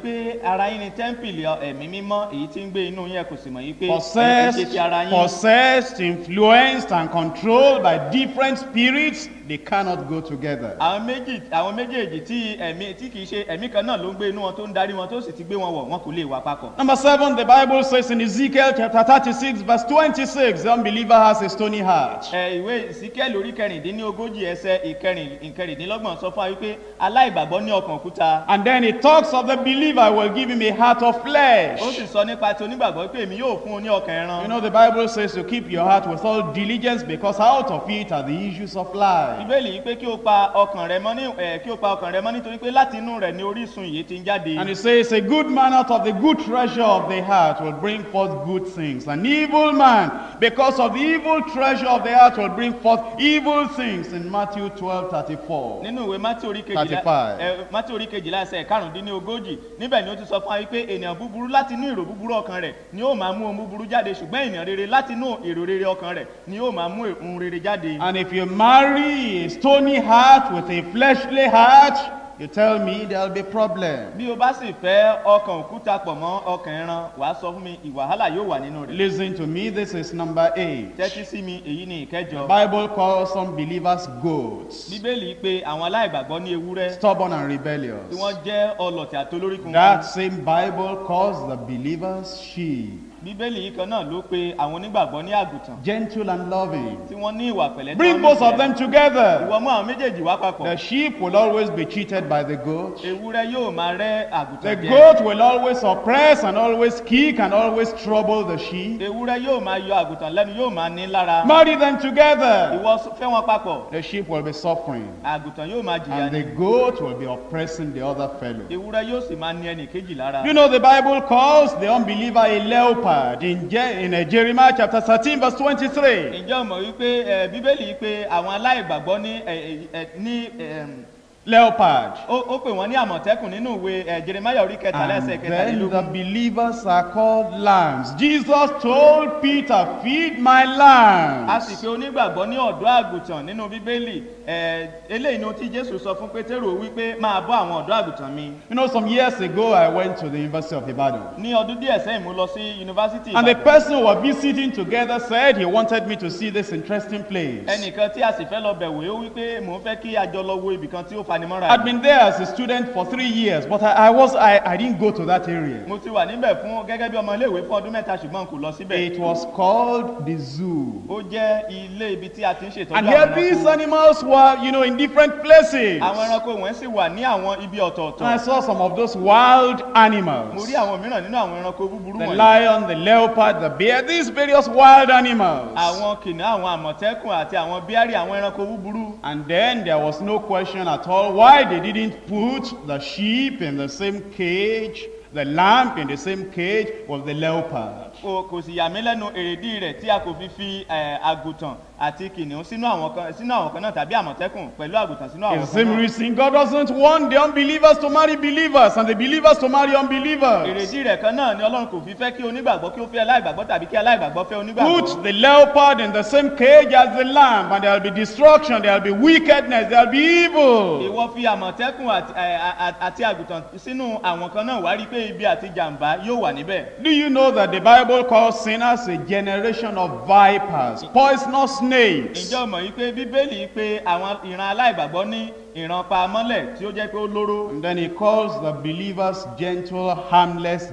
wípé ara yín ni tẹ́ḿpìlì ẹ̀mí mímọ́ èyí tí ń gbé inú yín ẹ kò sì mọ̀ wípé ẹ ṣe Possessed, ti ara yín possessed, influenced, and controlled by different spirits, they cannot go together. àwọn méjì àwọn méjèèjì tí ẹ̀mí tí kìí ṣe ẹ̀mí kan náà ló ń gbé inú wọn tó ń darí wọn tó sì ti gbé wọn wọ̀ wọn kò lè wà papọ̀. Number seven, the Bible says in Ezekiel chapter 36, verse 26, the unbeliever has a stony heart. ẹ ìwé ìsíkẹ́lì orí kẹrìndínlógójì ẹsẹ̀ ìkẹrìn ìkẹrìndínlọ́gbọ̀n sọ fún wa wípé aláìgbàgbọ́ ní ọkàn òkúta And then it talks of the believer, I will give him a heart of flesh. ó sì sọ nípa ti onígbàgbọ́ pé èmi yóò fún un ní ọkàn ẹran. You know, the Bible says to keep your heart with all diligence because out of it are the issues of life. ìbéèlì yìí pé kí o pa ọkàn rẹ mọ́ ní ẹ kí o pa ọkàn rẹ mọ́ nítorí pé láti inú rẹ̀ ni orísun yìí ti ń jáde. And it says, A good man out of the good treasure of the heart will bring forth good things. An evil man, because of the evil treasure of the heart, will bring forth evil things. In Matthew 12 34. nínú ìwé mátí orí kejìlá 35. ẹ mátí orí kejìlá ẹsẹ̀ karùndínlógójì níbẹ̀ ni ó ti sọ fún wa wípé ènìyàn búburú láti inú èrò búburú ọkàn rẹ̀ ni ó máa mú ohun búburú jáde ṣùgbọ́n ènìyàn rere láti inú èrò rere ọkàn rẹ̀ ni ó máa mú ohun rere jáde. And if you marry a stony heart with a fleshly heart, you tell me there'll be problem. bí o bá sì fẹ́ ọkàn òkúta pọ̀ mọ́ ọkàn ẹran wàá sọ fún mi ìwàhálà yóò wà nínú rẹ̀. Listen to me, this is number eight. tẹ́tí sí mi èyí ni The ìkẹjọ. Bible calls some believers goats, bíbélì pé àwọn aláìgbàgbọ́ ní ewúrẹ́ stubborn and tí rebellious. wọ́n jẹ́ ọlọ̀tì àtolóríkun That same Bible calls the believers sheep, bíbélì yìí kan náà ló pe àwọn onígbàgbọ́ ní àgùntàn gentle and loving. tí wọ́n ní ìwà pẹ̀lẹ́ tí Bring wọ́n both of nífẹ̀ẹ́. them together. ìwọ mú àwọn méjèèjì wá papọ̀ The sheep will always be cheated by the goat. ewúrẹ́ yóò máa rẹ́ The àgùntàn jẹ goat will always oppress and always kick and always trouble the sheep. ewúrẹ́ yóò máa yọ àgùntàn lẹ́nu yóò máa ní lára Marry them together. ìwọ s- fẹ́ wọn papọ̀ The sheep will be suffering, àgùntàn yóò máa jìyà and ní the goat will be oppressing the other fellow. ewúrẹ́ yóò sì máa ní ẹnì kejì lára You know, the Bible calls the unbeliever a leopard in, Je- in uh, Jeremiah chapter 13, verse 23. ǹjẹ́ o mọ̀ wípé ẹ, bíbélì yìí pé àwọn aláìgbàgbọ́ ní ẹ, ẹ, ẹ, ní ẹm, Leopard. ó ó pè wọ́n ní àmọ̀tẹ́kùn nínú ìwé ẹ, jeremiah orí kẹtàlá And ẹsẹ̀ then the kẹtàlélógún believers are called lambs. Jesus told Peter, Feed my a lambs. sì pé onígbàgbọ́ ní ọ̀dọ́ àgùntàn nínú bíbélì ẹ, eléyìí ni ohun tí jésù sọ fún pétérù wípé máa bọ́ àwọn ọ̀dọ́ àgùntàn mi You know, some years ago, I went to the University of Ibadan. ní ọdún díẹ̀ sẹ́yìn mo lọ sí yunifásitì And the Ìbàdàn. person we were visiting together said he wanted me to see this interesting place. ẹnìkan tí a sì fẹ́ lọ bẹ̀wò ó wípé mò ń fẹ́ kí a jọ lọ wo ibìkan tí ó fanimọ́ra I'd been there as a student for three years, but I, I was I, I didn't go to that area. mo ti wà níbẹ̀ fún gẹ́gẹ́ bí ọmọ iléèwé fún ọdún mẹ́ta ṣùgbọ́n kò lọ síbẹ̀ It was called the zoo. ó jẹ́ ilé ibi tí a ti ń ṣètọ́jú And àwọn here these ẹranko animals were, you know, in different places. àwọn ẹranko wọ̀nyí sì wà ní àwọn ibi And I ọ̀tọ̀ọ̀tọ̀ saw some of those wild mo animals. rí àwọn mìíràn nínú àwọn ẹranko búburú The wọ̀nyí lion, the leopard, the bear, these various wild animals. àwọn kìnìún àwọn àmọ̀tẹ́kùn àti àwọn bíárì àwọn ẹranko búburú And then there was no question at all why they didn't put the sheep in the same cage, the lamb in the same cage with the leopard. kò kò sì yà mí lẹ́nu èrèdí rẹ̀ tí a kò fi fi ẹ̀, àgùntàn àti kìnìún sínú àwọn kan sínú àwọn kan náà tàbí àmọ̀tẹ́kùn pẹ̀lú àgùntàn sínú àwọn It's the kan same náà reason God doesn't want the unbelievers to marry believers and the believers to marry unbelievers. èrèdí rẹ̀ kan náà ni ọlọ́run kò fi fẹ́ kí onígbàgbọ́ kí ó fẹ́ aláìgbàgbọ́ tàbí kí aláìgbàgbọ́ fẹ́ onígbàgbọ́ Put the leopard in the same cage as the lamb, and there'll be destruction, there'll be wickedness, there'll be evil. ìwọ fi àmọ̀tẹ́kùn àti ẹ̀, à- à- àti àgùntàn sínú àwọn kan náà wá rí pé ibi àti jàǹbá yóò wà níbẹ̀ Do you know that the Bible calls sinners a generation of vipers, poisonous snakes? ǹjẹ́ o mọ̀ yí pé bíbélì pé àwọn ìran aláìgbàgbọ́ ní ìran pa mọ́lẹ̀ tí ó jẹ́ pé ó lóró And then he calls the believers gentle, harmless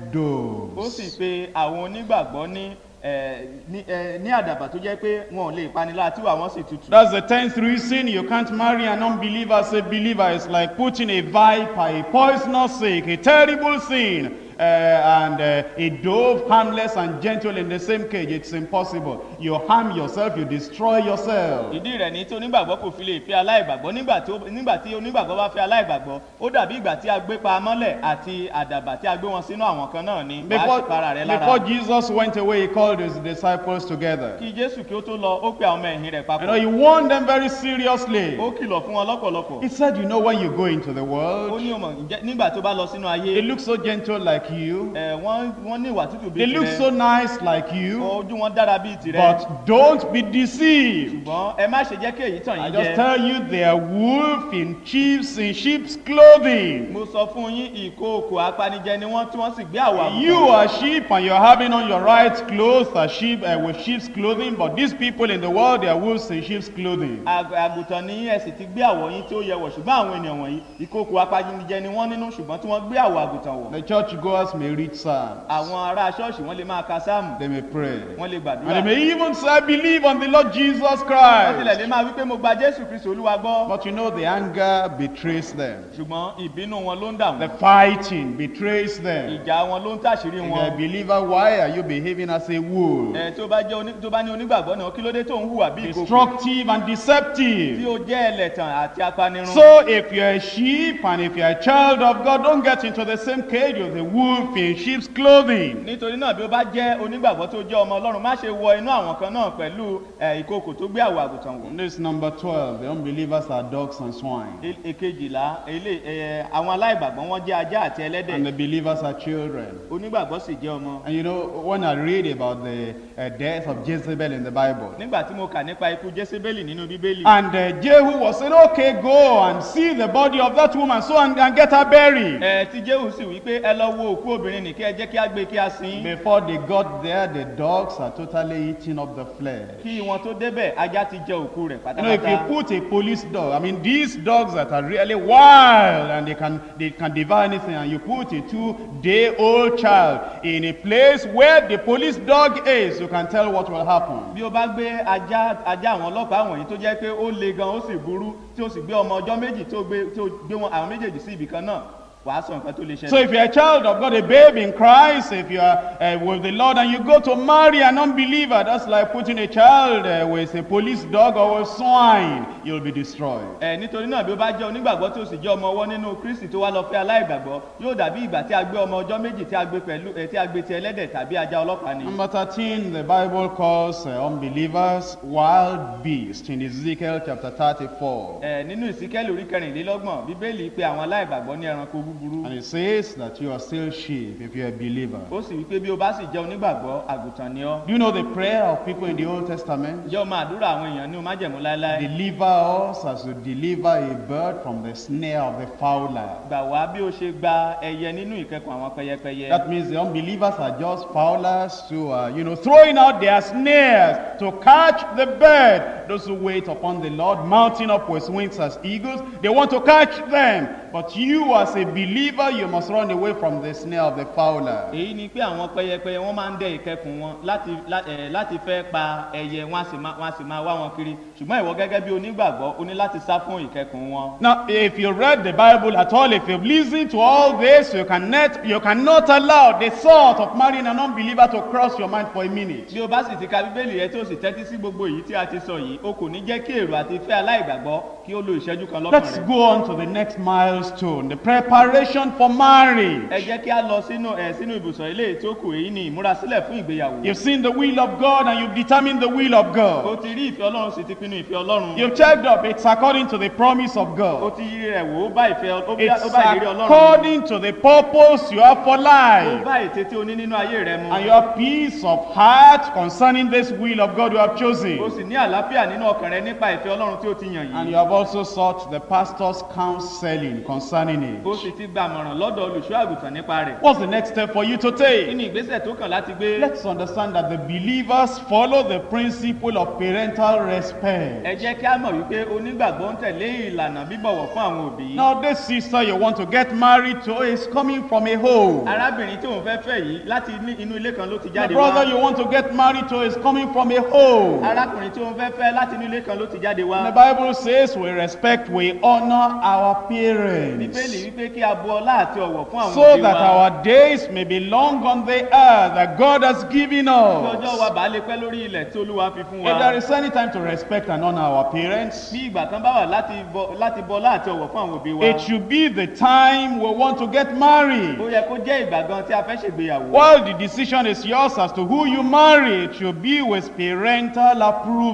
ó sì doves. pe àwọn onígbàgbọ́ ní ẹ̀, ní ẹ̀, ní àdàbà tó jẹ́ pé wọn ò lè panilá tí wà wọ́n sì tutù. That's the tenth reason you can't marry an unbeliever as a believer. It's like putting a viper, a poisonous snake, a terrible sin, uh, and uh, a dove, harmless and gentle in the same cage. It's impossible. You harm yourself, you destroy yourself. ìdí rẹ̀ ní tí onígbàgbọ́ kò fi lè fi aláìgbàgbọ́ nígbà tí ó- nígbà tí onígbàgbọ́ bá fẹ́ aláìgbàgbọ́ ó dàbí ìgbà tí a gbé pa mọ́lẹ̀ àti àdàbà tí a gbé wọn sínú àwọn kan náà ni wàá Before, sì para rẹ̀ lára. before Jesus went away, he called his disciples together. kí jésù kí ó tó lọ ó pe àwọn ọmọ ẹ̀yìn rẹ̀ You know, papọ̀ he warned them very seriously. ó kìlọ̀ fún wọn lọ́pọ̀lọpọ̀ He said, You know, when you go into the ó world, ní ọmọ ǹjẹ́ nígbà tó bá lọ sínú ayé it looks so gentle like like you. ẹ wọ́n wọ́n ní ìwà tútù They bíi look so tirẹ̀ nice like you. ojú wọn dára bíi tirẹ̀ But don't be deceived. ṣùgbọ́n ẹ má ṣe jẹ́ kí èyí tàn I yín just jẹ tell you they are wolf in sheep's in sheep's clothing. mo sọ fún yín ìkookò apanijẹ ni wọ́n tí wọ́n sì gbé àwọ̀ You àgùntàn are sheep and you're having on your right clothes as sheep uh, with sheep's clothing, but these people in the world they are wolves in sheep's clothing. Ag- àgùntàn ní ẹ sì ti gbé àwọ̀ yín tí ó yẹ wọ̀ ṣùgbọ́n àwọn ènìyàn wọ̀nyí ìkookò apanijẹ ni wọ́n nínú ṣùgbọ́n tí wọ́n gbé àwọ̀ àgùntàn wọ̀ The church goers may read psalms, àwọn ará ṣọ́ọ̀ṣì wọ́n lè máa ka sáàmù they may pray, wọ́n lè and gbàdúrà they may even say, "I believe on the Lord Jesus wọ́n tilẹ̀ lè Christ." máa wí pé mo gba jésù kristu olúwa gbọ́ But you know the anger betrays them. ṣùgbọ́n ìbínú wọn ló ń dà The wọ́n fighting betrays them. ìjà wọn ló ń tàṣírí If wọn you're a believer, why are you behaving as a wolf? ẹ tó bá jẹ́ oní- tó bá ní onígbàgbọ́ náà kí ló dé tó ń hùwà bí ìkòkò Destructive and tí deceptive. ó jẹ́ ẹlẹ́tàn àti apanirun So if you're a sheep and if you're a child of God, don't get into the same cage with a wolf in sheep's clothing. nítorí náà bí ó bá jẹ́ onígbàgbọ́ tó jẹ́ ọmọ ọlọ́run má ṣe wọ inú àwọn kan náà pẹ̀lú ẹ, ìkòkò tó gbé àwọ̀ àgùntàn wọ̀ This number 12, the unbelievers are dogs and swine. E- èkejìlá ilé ẹ, àwọn aláìgbàgbọ́ wọn jẹ́ ajá àti ẹlẹ́dẹ̀ And the believers are children. onígbàgbọ́ sì jẹ́ ọmọ And you know, when I read about the uh, death of Jezebel in the Bible, nígbà tí mo kà nípa ikú jésébélì nínú bíbélì and uh, Jehu was saying, okay, go and see the body of that woman so and, and get her buried. ẹ tí jéhù sì wí pé ẹ lọ wo òkú obìnrin nì kí ẹ jẹ́ kí á gbé kí á sin Before they got there, the dogs are totally eating up the flesh. kí wọn tó débẹ̀ ajá ti jẹ òkú rẹ̀ You know, if you pátápátá put a police dog, I mean, these dogs that are really wild and they can they can devour anything, and you put a two-day-old child in a place where the police dog is, you can tell what will happen. bí o bá gbé ajá ajá àwọn ọlọ́pàá wọ̀nyí tó jẹ́ pé ó le gan ó sì burú tí o sì gbé ọmọ ọjọ́ méjì tó gbé tó gbé wọn àwọn méjèèjì sí ibì kan náà wàá sọ nǹkan tó lè So ṣẹlẹ̀. if you're a child of God, a babe in Christ, if you are uh, with the Lord and you go to marry an unbeliever, that's like putting a child uh, with a police dog or a swine, you'll be destroyed. ẹ nítorí náà bí o bá jẹ́ onígbàgbọ́ tó sì jẹ́ ọmọ ọwọ́ nínú kristi tó wá lọ fẹ́ aláìgbàgbọ́ yóò dàbí ìgbà tí a gbé ọmọ ọjọ́ méjì tí a gbé pẹ̀lú ẹ tí a gbé ti ẹlẹ́dẹ̀ tàbí ajá ọlọ́pàá ni. Number 13, the Bible calls uh, unbelievers wild beasts in Ezekiel chapter 34. ẹ nínú ìsíkẹ́lì orí kẹrìnlélọ́gbọ̀n bíbélì pé àwọn aláìgbàgbọ́ ní ẹranko búburú And it says that you are still sheep if you're a believer. ó sì wípé bí o bá sì jẹ́ onígbàgbọ́ àgùntàn ni ọ́ Do you know the prayer of people in the Old Testament? jẹ́ o máa àdúrà àwọn èèyàn ní o májẹ̀mú láéláé Deliver us as you deliver a bird from the snare of the fowler. gbà wá bí o ṣe gba ẹyẹ nínú ìkẹkùn àwọn pẹyẹpẹyẹ That means the unbelievers are just fowlers to, uh, you know, throwing out their snares to catch the bird. Those who wait upon the Lord, mounting up with wings as eagles, they want to catch them. But you, as a believer, you must run away from the snare of the fowler. èyí ni pé àwọn pẹyẹpẹyẹ wọn máa ń dẹ ìkẹkùn wọn láti lá- ẹ, láti fẹ́ pa ẹyẹ wọn á sì máa- wọn á sì máa wá wọn kiri ṣùgbọ́n ìwọ gẹ́gẹ́ bí onígbàgbọ́ o ní láti sá fún ìkẹkùn wọn. Now, if you read the Bible at all, if you've listened to all this, you cannot, you cannot allow the thought of marrying an unbeliever to cross your mind for a minute. bí o bá sì ti ka bíbélì rẹ tí o sì tẹ́tí sí gbogbo èyí tí a ti sọ yìí o kò ní jẹ́ kí èrò àti ìfẹ́ aláìgbàgbọ́ kí ó lo ìṣẹ́jú kan lọ́kàn Let's rẹ̀. go on to the next milestone, the preparation for marriage. ẹ jẹ́ kí a lọ sínú ẹ sínú ibùsọ̀ ilé tí ó kù èyí ni ìmúrasílẹ̀ fún ìgbéyàwó. You've seen the will of God and you've determined the will of o God. ti rí ìfẹ́ ọlọ́run sì ti pinnu ìfẹ́ ọlọ́run. You've checked up, it's according to the promise of o God. ti yí rẹ̀ wò ó bá ìfẹ́ ó bá It's ó bá ìlérí ọlọ́run. according to the purpose you have for ó life. bá ète tí o ní nínú ayé rẹ mu. And you have peace of heart concerning this will of God you have chosen. o sì ní àlàáfíà nínú ọkàn rẹ nípa ìfẹ́ ọlọ́run tí o ti yàn And yìí. you have also sought the pastor's counseling concerning o it. sì ti gba àmọ̀ràn lọ́dọ̀ olùṣọ́ àgùntàn nípa rẹ̀. What's the next step for you to kí take? ni ìgbésẹ̀ tó kàn láti gbé? Let's understand that the believers follow the principle of parental respect. ẹ jẹ́ kí a mọ̀ wípé onígbàgbọ́ ń tẹ̀lé ìlànà bíbọ̀wọ̀ fún àwọn òbí. Now, this sister you want to get married to is coming from a home. arábìnrin tí òun fẹ́ fẹ́ yìí láti ní inú ilé kan ló ti The jáde brother wá. you want to get married to is coming from a home. arákùnrin tí òun fẹ́ fẹ́ láti inú ilé kan ló ti jáde The wá. Bible says we respect, we honor our bíbélì parents. wípé kí a bu ọlá àti ọ̀wọ̀ fún àwọn So òbí that wa. our days may be long on the earth that God has given kí ọjọ́ us. wa bàá lè pẹ́ lórí ilẹ̀ tí olúwa fi fún If there wa. is any time to respect and honor our parents, bí ìgbà kan bá wà láti bọ láti bọ ọlá àti ọ̀wọ̀ fún àwọn òbí wa. it should be the time we want to get married. ó yẹ kó jẹ́ ìgbà gan tí a fẹ́ ṣègbéyàwó. While the decision is yours as to who you marry, it should be with parental approval.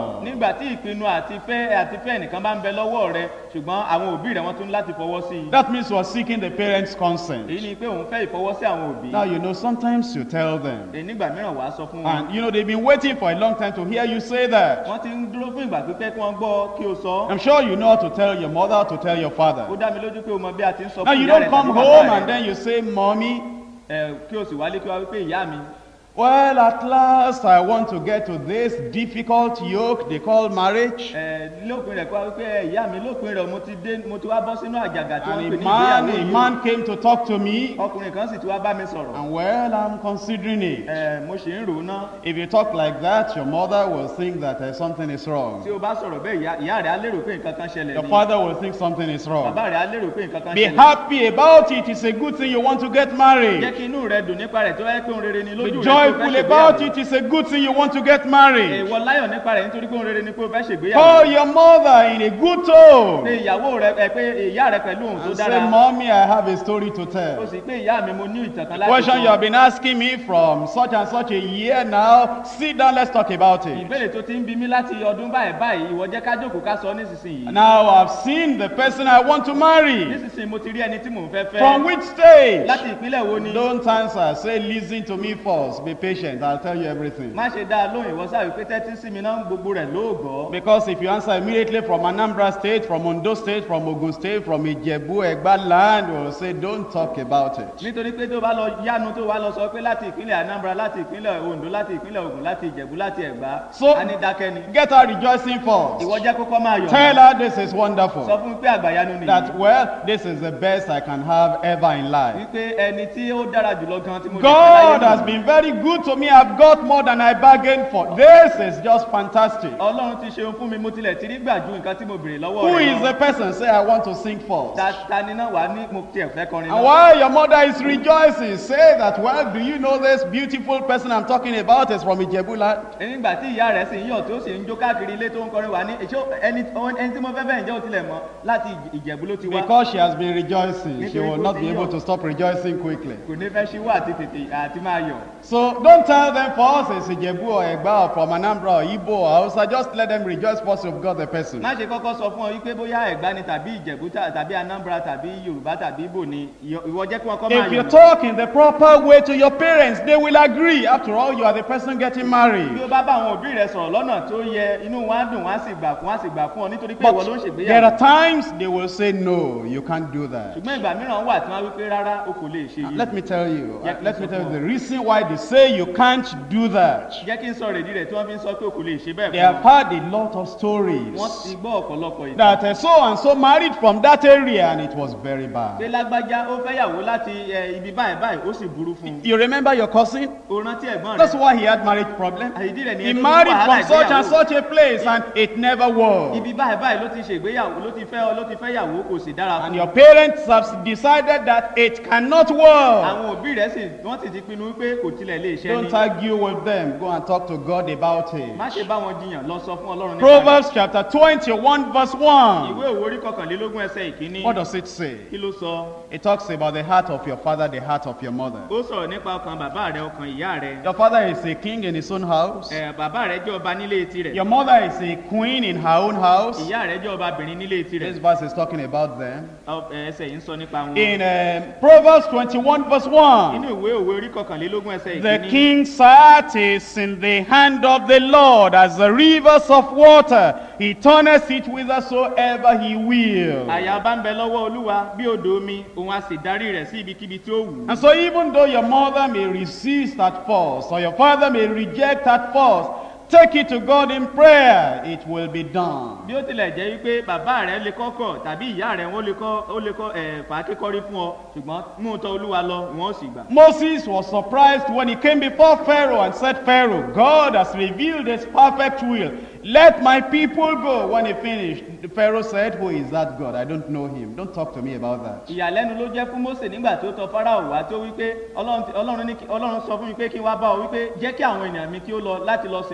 will. nígbà tí ìpinnu àti fẹ́ àti fẹ́ nìkan bá ń bẹ lọ́wọ́ rẹ ṣùgbọ́n àwọn òbí rẹ wọ́n tún láti fọwọ́ sí i That means you are seeking the parents' consent. èyí ni pé òun fẹ́ ìfọwọ́sí àwọn òbí Now, you know, sometimes you tell them, èyí nígbà mìíràn wàá sọ fún wọn and you know, they've been waiting for a long time to hear you say that. wọ́n ti ń dúró fún ìgbà pípẹ́ kí wọ́n gbọ́ kí o sọ I'm sure you know how to tell your mother, to tell your ó father. dá mi lójú pé o mọ bí a ti ń sọ Now, fún you ìyá don't rẹ come tàbí bàbá home rẹ and then you say, Mommy, ẹ, kí o sì wálé kí wọ́n wí pé ìyá mi well, at last I want to get to this difficult yoke they call marriage. ẹ, lópin rẹ̀ kí wọ́n wí pé ẹ, ìyá mi lópin rẹ̀ mo ti dé mo ti wá bọ́ sínú àjàgà tí wọ́n ń And pè a ní man, ìgbéyàwó a yìí man came to talk to me, ọkùnrin kan sì ti wá bá mi sọ̀rọ̀ and well, I'm considering it. ẹ, mo sì ń rò ó ná If you talk like that, your mother will think that uh, something is tí wrong. o bá sọ̀rọ̀ bẹ́ẹ̀ ìyá- ìyá rẹ̀ á lérò pé nǹkan kan ṣẹlẹ̀ Your ni father will think something is wrong. bàbá rẹ̀ á lérò pé nǹkan kan Be ṣẹlẹ̀ happy about it. It's a good thing you want to get jẹ́ married. kí inú rẹ̀ dùn nípa rẹ̀ tó wáyé pé òun rere ni Be lójú rẹ̀ tó joyful fẹ́ about ṣègbéyàwó it. It's a good thing you want to get married. èèwọ̀ láyọ̀ nípa rẹ̀ nítorí pé òun rere ni pé o fẹ́ ṣègbéyàwó Call your mother in a good pé tone. ìyàwó rẹ̀ ẹ pé ìyá rẹ̀ pẹ̀lú òun tó And say, dára Mommy, I have a story to o tell. sì pé ìyá mi mo ní ìtàn kan The láti question you have sọ been asking me from such and such a year now, sit down, let's talk about it. ìbéèrè tó ti ń bi mí láti ọdún báyìí báyìí ìwọ jẹ́ ká jókòó ká sọ nísinsìnyí Now I've seen the person I want to marry. nísinsìnyí mo ti rí ẹni tí mò ń fẹ́ From fẹ́ which stage? láti ìpínlẹ̀ wo ni Don't answer. Say, listen to me first. Be patient. I'll tell you everything. má ṣe dá a lóhùn ìwọ sáà wípé tẹ́tí sí mi náà gbogbo rẹ̀ lóògọ́ Because if you answer immediately from Anambra State, from Ondo State, from Ogun State, from Ijebu, Egba land, we'll say, don't talk about it. nítorí pé tó bá lọ yánu tó wá lọ sọ pé láti ìpínlẹ̀ anambra láti ìpínlẹ̀ ondo láti ìpínlẹ̀ ogun láti ìjẹ̀bú láti ẹ̀gbá So- a ní dákẹ́ ni Get her rejoicing ìwọ first. jẹ́ kókó máa yọ̀ Tell her this is sọ wonderful. fún mi pé àgbàyanu nìyí That, well, this is the best I can have ever in life. wípé ẹni tí ó dára jùlọ gan tí mo lè fẹ́ God láyé has nìyí. been very good to me. I've got more than I bargained for. This is just fantastic. ọlọ́run ti ṣeun fún mi mo tilẹ̀ ti rí gbà ju nǹkan tí mo béèrè lọ́wọ́ Who rẹ̀ is lọ. the person? Say, I want to sing first. ta ta ni náà wà ní mo tiẹ̀ fẹ́ kọrin And náà while your mother is rejoicing, say that, well, do you know this beautiful person I'm talking about is from Ijebuland? nígbà tí ìyá rẹ̀ sì ń yọ̀ tó sì ń jó káàkiri ilé tó ń kọrin wà ní ṣé ẹni ẹni tí mo fẹ́ fẹ́ ǹjẹ́ ó tilẹ̀ mọ́ láti ìjẹ̀bú ló ti wá Because she has been rejoicing, she Nítorí will kó not ti be able yọ̀. to stop rejoicing quickly. kò ní fẹ́ ṣíwọ́ àti tètè àti máa yọ̀ So don't tell them first it's Ijebu or Egba or from Anambra or Igbo or Hausa. Just let them rejoice first you've got the person. má ṣe kọ́kọ́ sọ fún ọ wípé bóyá ẹ̀gbá ni tàbí ìjẹ̀bú tà- tàbí anambra tàbí yorùbá tàbí ibo ni ìyọ- ìwọ jẹ́ kí wọ́n kọ́ máa If you yọ̀ talk in the proper way to your parents, they will agree. After all, you are the person getting bí married. ó bá bá àwọn òbí rẹ sọ̀rọ̀ lọ́nà tó yẹ inú wọn á dùn wọn á sì gbà fún wọn á sì gbà fún ọ nítorí pé ìwọ ló ń But there ṣègbéyàwó are times they will say, no, you can't do that. ṣùgbọ́n ìgbà mìíràn wà tí wọ́n á wí pé rárá o kò lè ṣe yìí Let me tell you, Yeah, uh, let me please, tell you of the reason why they say you can't do that. jẹ́ kí n sọ rèdí rẹ̀ tí wọ́n fi ń sọ pé o kò lè ṣe bẹ́ẹ̀ They fún have ọ had a lot of wọ́n stories ti gbọ́ ọ̀pọ̀lọpọ̀ ìtàn that uh, so and so married from that area and it was very pé bad. lágbájá ó fẹ́yàwó láti ẹ, ibi báyìí báyìí ó sì burú fún un You remember your cousin? o rántí ẹ̀gbọ́n That's rẹ̀ why he had marriage problem. àìdí rẹ̀ ni He ẹni tó ní married wàhálà from such and ìgbéyàwó such a place and it never worked. ibi báyìí báyìí ló ti ṣègbéyàwó ló ti fẹ́ ló ti fẹ́yàwó kò sì dára And fún your un parents have decided that it cannot work. àwọn òbí rẹ̀ sì wọ́n sì ti pinnu wípé kò tilẹ̀ lè ṣe ni Don't argue with them. Go and talk to God about it. má ṣe bá wọn jiyàn lọ sọ fún ọlọ́run nípa rẹ̀. Proverbs chapter 21, verse 1. ìwé òwe orí kọkànlélógún ẹsẹ̀ ìkíní What does it say? kí ló sọ It talks about the heart of your father, the heart of your mother. ó sọ̀rọ̀ nípa ọkàn bàbá rẹ̀ ọkàn ìyá rẹ̀ Your father is a king in his own house. ẹ̀ bàbá rẹ̀ jẹ́ ọba nílé tirẹ̀ Your mother is a queen in her own house. ìyá rẹ̀ jẹ́ ọbabìnrin nílé tirẹ̀ This verse is talking about them. Ọ- ẹ, ẹsẹ̀ yìí ń sọ nípa wọn In um, Proverbs 21, verse 1. inú ìwé òwe orí kọkànlélógún ẹsẹ̀ The ìkíní king's heart is in the hand of the Lord as the rivers of water. He turneth it whithersoever he will. àyà bá ń bẹ lọ́wọ́ olúwa bí odò omi òun á sì darí rẹ̀ sí ibikíbi tí ó wù ú And so, even though your mother may resist at first, or your father may reject at first, take it to God in prayer, it will be done. bí ó tilẹ̀ jẹ́ wípé bàbá rẹ̀ lè kọ́kọ̀ tàbí ìyá rẹ̀ wọ́n lè kọ́ ó lè kọ́ ẹ̀ fà á kékọ́rí fún ọ ṣùgbọ́n mú un tọ́ olúwa lọ wọ́n ó sì gbà. Moses was surprised when he came before Pharaoh and said, Pharaoh, God has revealed his perfect will. Let my people go. When he finished, the Pharaoh said, Who is that God? I don't know him. Don't talk to me about that. ìyàlẹ́nu ló jẹ́ fún mose nígbà tó tọ fáráò wá tó wípé ọlọ́run ti- ọlọ́run ní kí- ọlọ́run sọ fún mi pé kí n wá bá ọ wípé jẹ́ kí àwọn ènìyàn mi kí ó lọ láti lọ sìn mí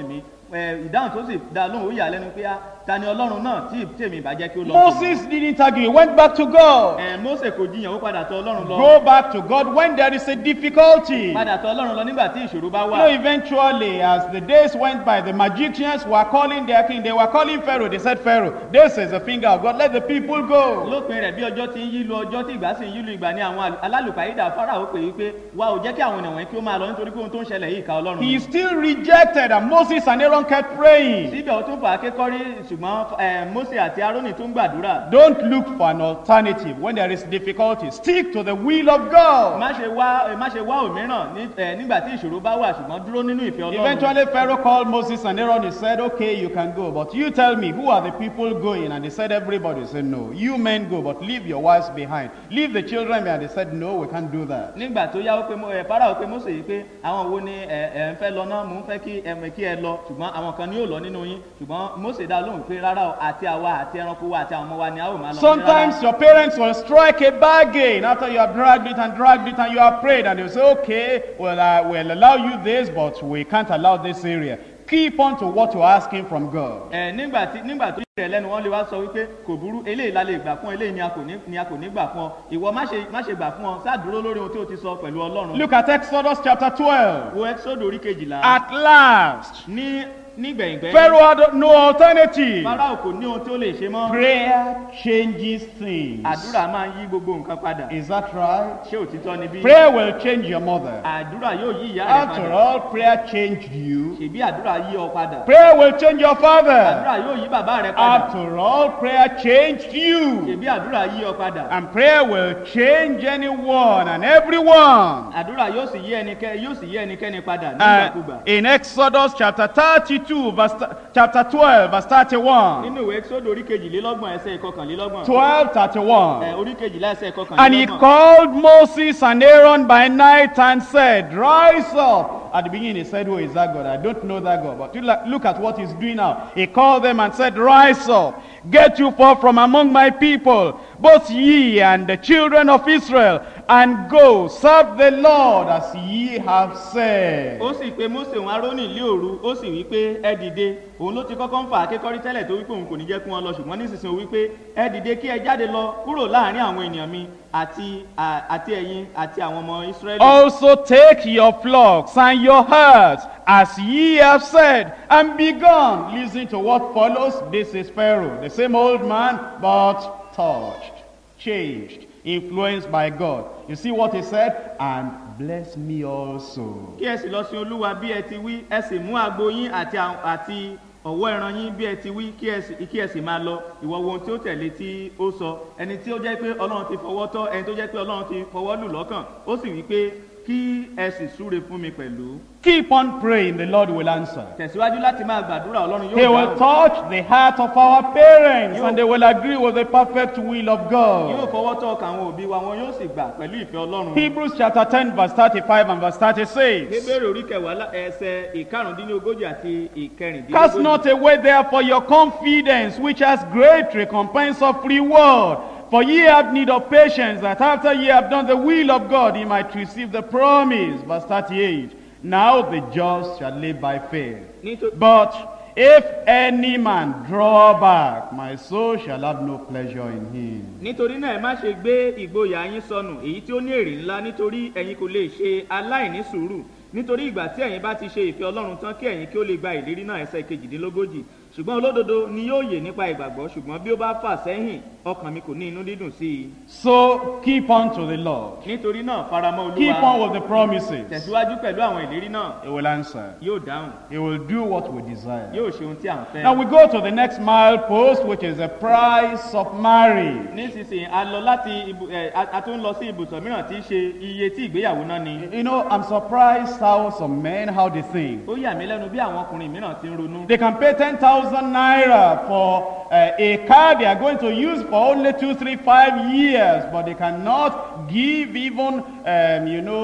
ẹ, ìdáhùn tó sì dá lóhùn ó yà lẹ́nu pé á ta ni ọlọ́run náà tí tèmi ìbá jẹ́ kí ó lọ. Moses didn't argue, he went back to God. ẹ Mósè kò jiyàn ó padà tọ̀ ọlọ́run lọ Go back to God when there is a difficulty. padà tọ̀ ọlọ́run lọ nígbà tí ìṣòro bá You wà. know, eventually, as the days went by, the magicians were calling their king. They were calling Pharaoh. They said, Pharaoh, this is the finger of God. Let the people go. lópin rẹ̀ bí ọjọ́ ti ń yí lu ọjọ́ tí ìgbà sì ń yí lu ìgbà ni àwọn àlù- alálùpàídà fáráò pè é pé wa ò jẹ́ kí àwọn ènìyàn wọ̀nyí kí ó máa lọ nítorí pé ohun tó ń ṣẹlẹ̀ yìí ka ọlọ́run. He ni. still rejected, and Moses and Aaron kept praying. síbẹ̀ ó tún fà á kékọ́rí ṣùgbọ́n ẹ, Mósè àti Árónì tún gbàdúrà. Don't look for an alternative when there is difficulty. Stick to the will of God. má ṣe wá ẹ, má ṣe wá òmíràn ní- ẹ, nígbà tí ìṣòro bá wà ṣùgbọ́n dúró nínú ìfẹ́ ọlọ́run. Eventually, Pharaoh called Moses and Aaron. He said, Okay, you can go, but you tell me, who are the people going? And they said, Everybody He said, No. You men go, but leave your wives behind. Leave the children behind. They said, No, we can't do that. nígbà tó yá ó pé Mo- ẹ, Fáráò pé Mósè yìí pé àwọn wo ni ẹ ẹ ń fẹ́ lọ náà mò ń fẹ́ kí ẹ mọ̀ kí ẹ lọ ṣùgbọ́n àwọn kan ni yóò lọ nínú yín ṣùgbọ́n Mósè dá lóhùn pé rárá o àti àwa àti ẹranko wa àti àwọn ọmọ wa ni a ó máa lọ. Sometimes your parents will strike a bargain after you have dragged it and dragged it and you have prayed, and they'll say, Okay, well, uh, we'll allow you this, but we can't allow this area. Keep on to what you're asking from God. ẹ nígbà tí nígbà tó yẹ lẹ́nu wọn lè wá sọ wípé kò burú eléyìí la lè gbà fún ọ, eléyìí ni a kò ní ni a kò ní gbà fún ọ ìwọ má ṣe má ṣe gbà fún ọ sáà dúró lórí ohun tí o ti sọ pẹ̀lú Ọlọ́run. Look at Exodus chapter 12. wo Ẹ́kísódù orí kejìlá At last, ní nígbẹ̀yìngbẹ́ Pharaoh had no alternative. Fáráò kò ní ohun tí ó lè ṣe mọ́ Prayer changes things. àdúrà máa ń yí gbogbo nǹkan padà Is that right? ṣé òtítọ́ ni bí Prayer will change your mother. àdúrà yóò yí ìyá rẹ After padà all, prayer changed you. ṣèbí àdúrà yí ọ padà Prayer will change your father. àdúrà yóò yí bàbá rẹ padà After all, prayer changed you. ṣèbí àdúrà yí ọ padà And prayer will change anyone and everyone. àdúrà yóò sì yí ẹnikẹ́ni yóò sì yí ẹnikẹ́ni padà Uh, nígbàkúgbà in Exodus chapter 32, verse, chapter 12, verse 31. nínú ìwé Ẹ́kísódù orí kejìlélọ́gbọ̀n ẹsẹ̀ ìkọkànlélọ́gbọ̀n 12, 31. ẹ, orí kejìlá ẹsẹ̀ And he ìkọkànlélọ́gbọ̀n called Moses and Aaron by night and said, Rise up. At the beginning, he said, Who is that God? I don't know that God. But you la- look at what he's doing now. He called them and said, Rise up. Get you forth from among my people, both ye and the children of Israel, and go serve the Lord as ye have said. ó sì pe Mósè òun Árónì lé òru ó sì wí pé ẹ dìde òun ló ti kọ́kọ́ ń fà á kékọ́rí tẹ́lẹ̀ tó wípé òun kò ní jẹ́ kí wọ́n lọ ṣùgbọ́n nísinsìnyí ó wí pé ẹ dìde kí ẹ jáde lọ kúrò láàrin àwọn ènìyàn mi àti à- àti ẹ̀yin àti àwọn ọmọ Ísírẹ́lì. Also take your flocks and your herds, as ye have said, and be gone. Listen to what follows. This is Pharaoh, the same old man, but touched, changed, influenced by God. You see what he said? And bless me also. kí ẹ sì lọ sin olúwa bí ẹ ti wí ẹ sì mú agbo yín àti àwọn- àti ọ̀wọ́ ẹran yín bí ẹ ti wí kí ẹ sì kí ẹ sì máa lọ ìwọ wo ohun tí ó tẹ̀lé tí ó sọ ẹni tí ó jẹ́ pé ọlọ́run ti fọwọ́ tọ́ ẹni tó jẹ́ pé ọlọ́run ti fọwọ́ lù lọ́kàn ó sì wí pé kí ẹ sì súre fún mi pẹ̀lú Keep on praying, the Lord will answer. tẹ̀síwájú láti máa gbàdúrà ọlọ́run He yóò will dáhùn touch the heart of our parents, and they will agree with the perfect will of yóò God. fọwọ́ tọ́ ọkàn àwọn òbí wa wọn yóò sì gbà pẹ̀lú ìfẹ́ ọlọ́run Hebrews chapter 10, verse 35 and verse 36. Hébérù orí kẹwàá lá- ẹsẹ̀ ìkarùndínlógójì àti Cast ìkẹrìndínlógójì not away therefore your confidence, which has great recompense of reward. For ye have need of patience, that after ye have done the will of God, ye might receive the promise. Verse 38. Now the just shall live by faith. Nítorí- But if any man draw back, my soul shall have no pleasure in him. nítorí náà ẹ má ṣe gbé ìgboyà yín sọnù èyí tí ó ní èrè ńlá nítorí ẹ̀yin kò lè ṣe aláìní sùúrù nítorí ìgbà tí ẹ̀yin bá ti ṣe ìfẹ́ ọlọ́run tán kí ẹ̀yin kí ó lè gba ìlérí náà ẹsẹ̀ kejìdínlógójì ṣùgbọ́n olódodo ni yóò yè nípa ìgbàgbọ́ ṣùgbọ́n bí ó bá fà sẹ́yìn ọkàn mi kò ní inú dídùn sí i So keep on to the Lord. nítorí náà faramọ́ Keep on olúwa with the promises. tẹ̀síwájú pẹ̀lú àwọn ìlérí náà He will answer. yóò dáhùn He will do what we desire. yóò ṣe ohun tí à ń fẹ́. Now we go to the next milepost, which is the price of marriage. nísinsìnyí a lọ láti ibu ẹ a a tún lọ sí ibùsọ̀ mìíràn tí í ṣe iye tí ìgbéyàwó náà ni. You know, I'm surprised how some men, how they think. ó yà mí lẹ́nu bí àwọn ọkùnrin mìíràn ti ń ronú. They can pay 10,000 naira for uh, a car they are going to use for only two, three, five years, but they cannot give even, um, you know,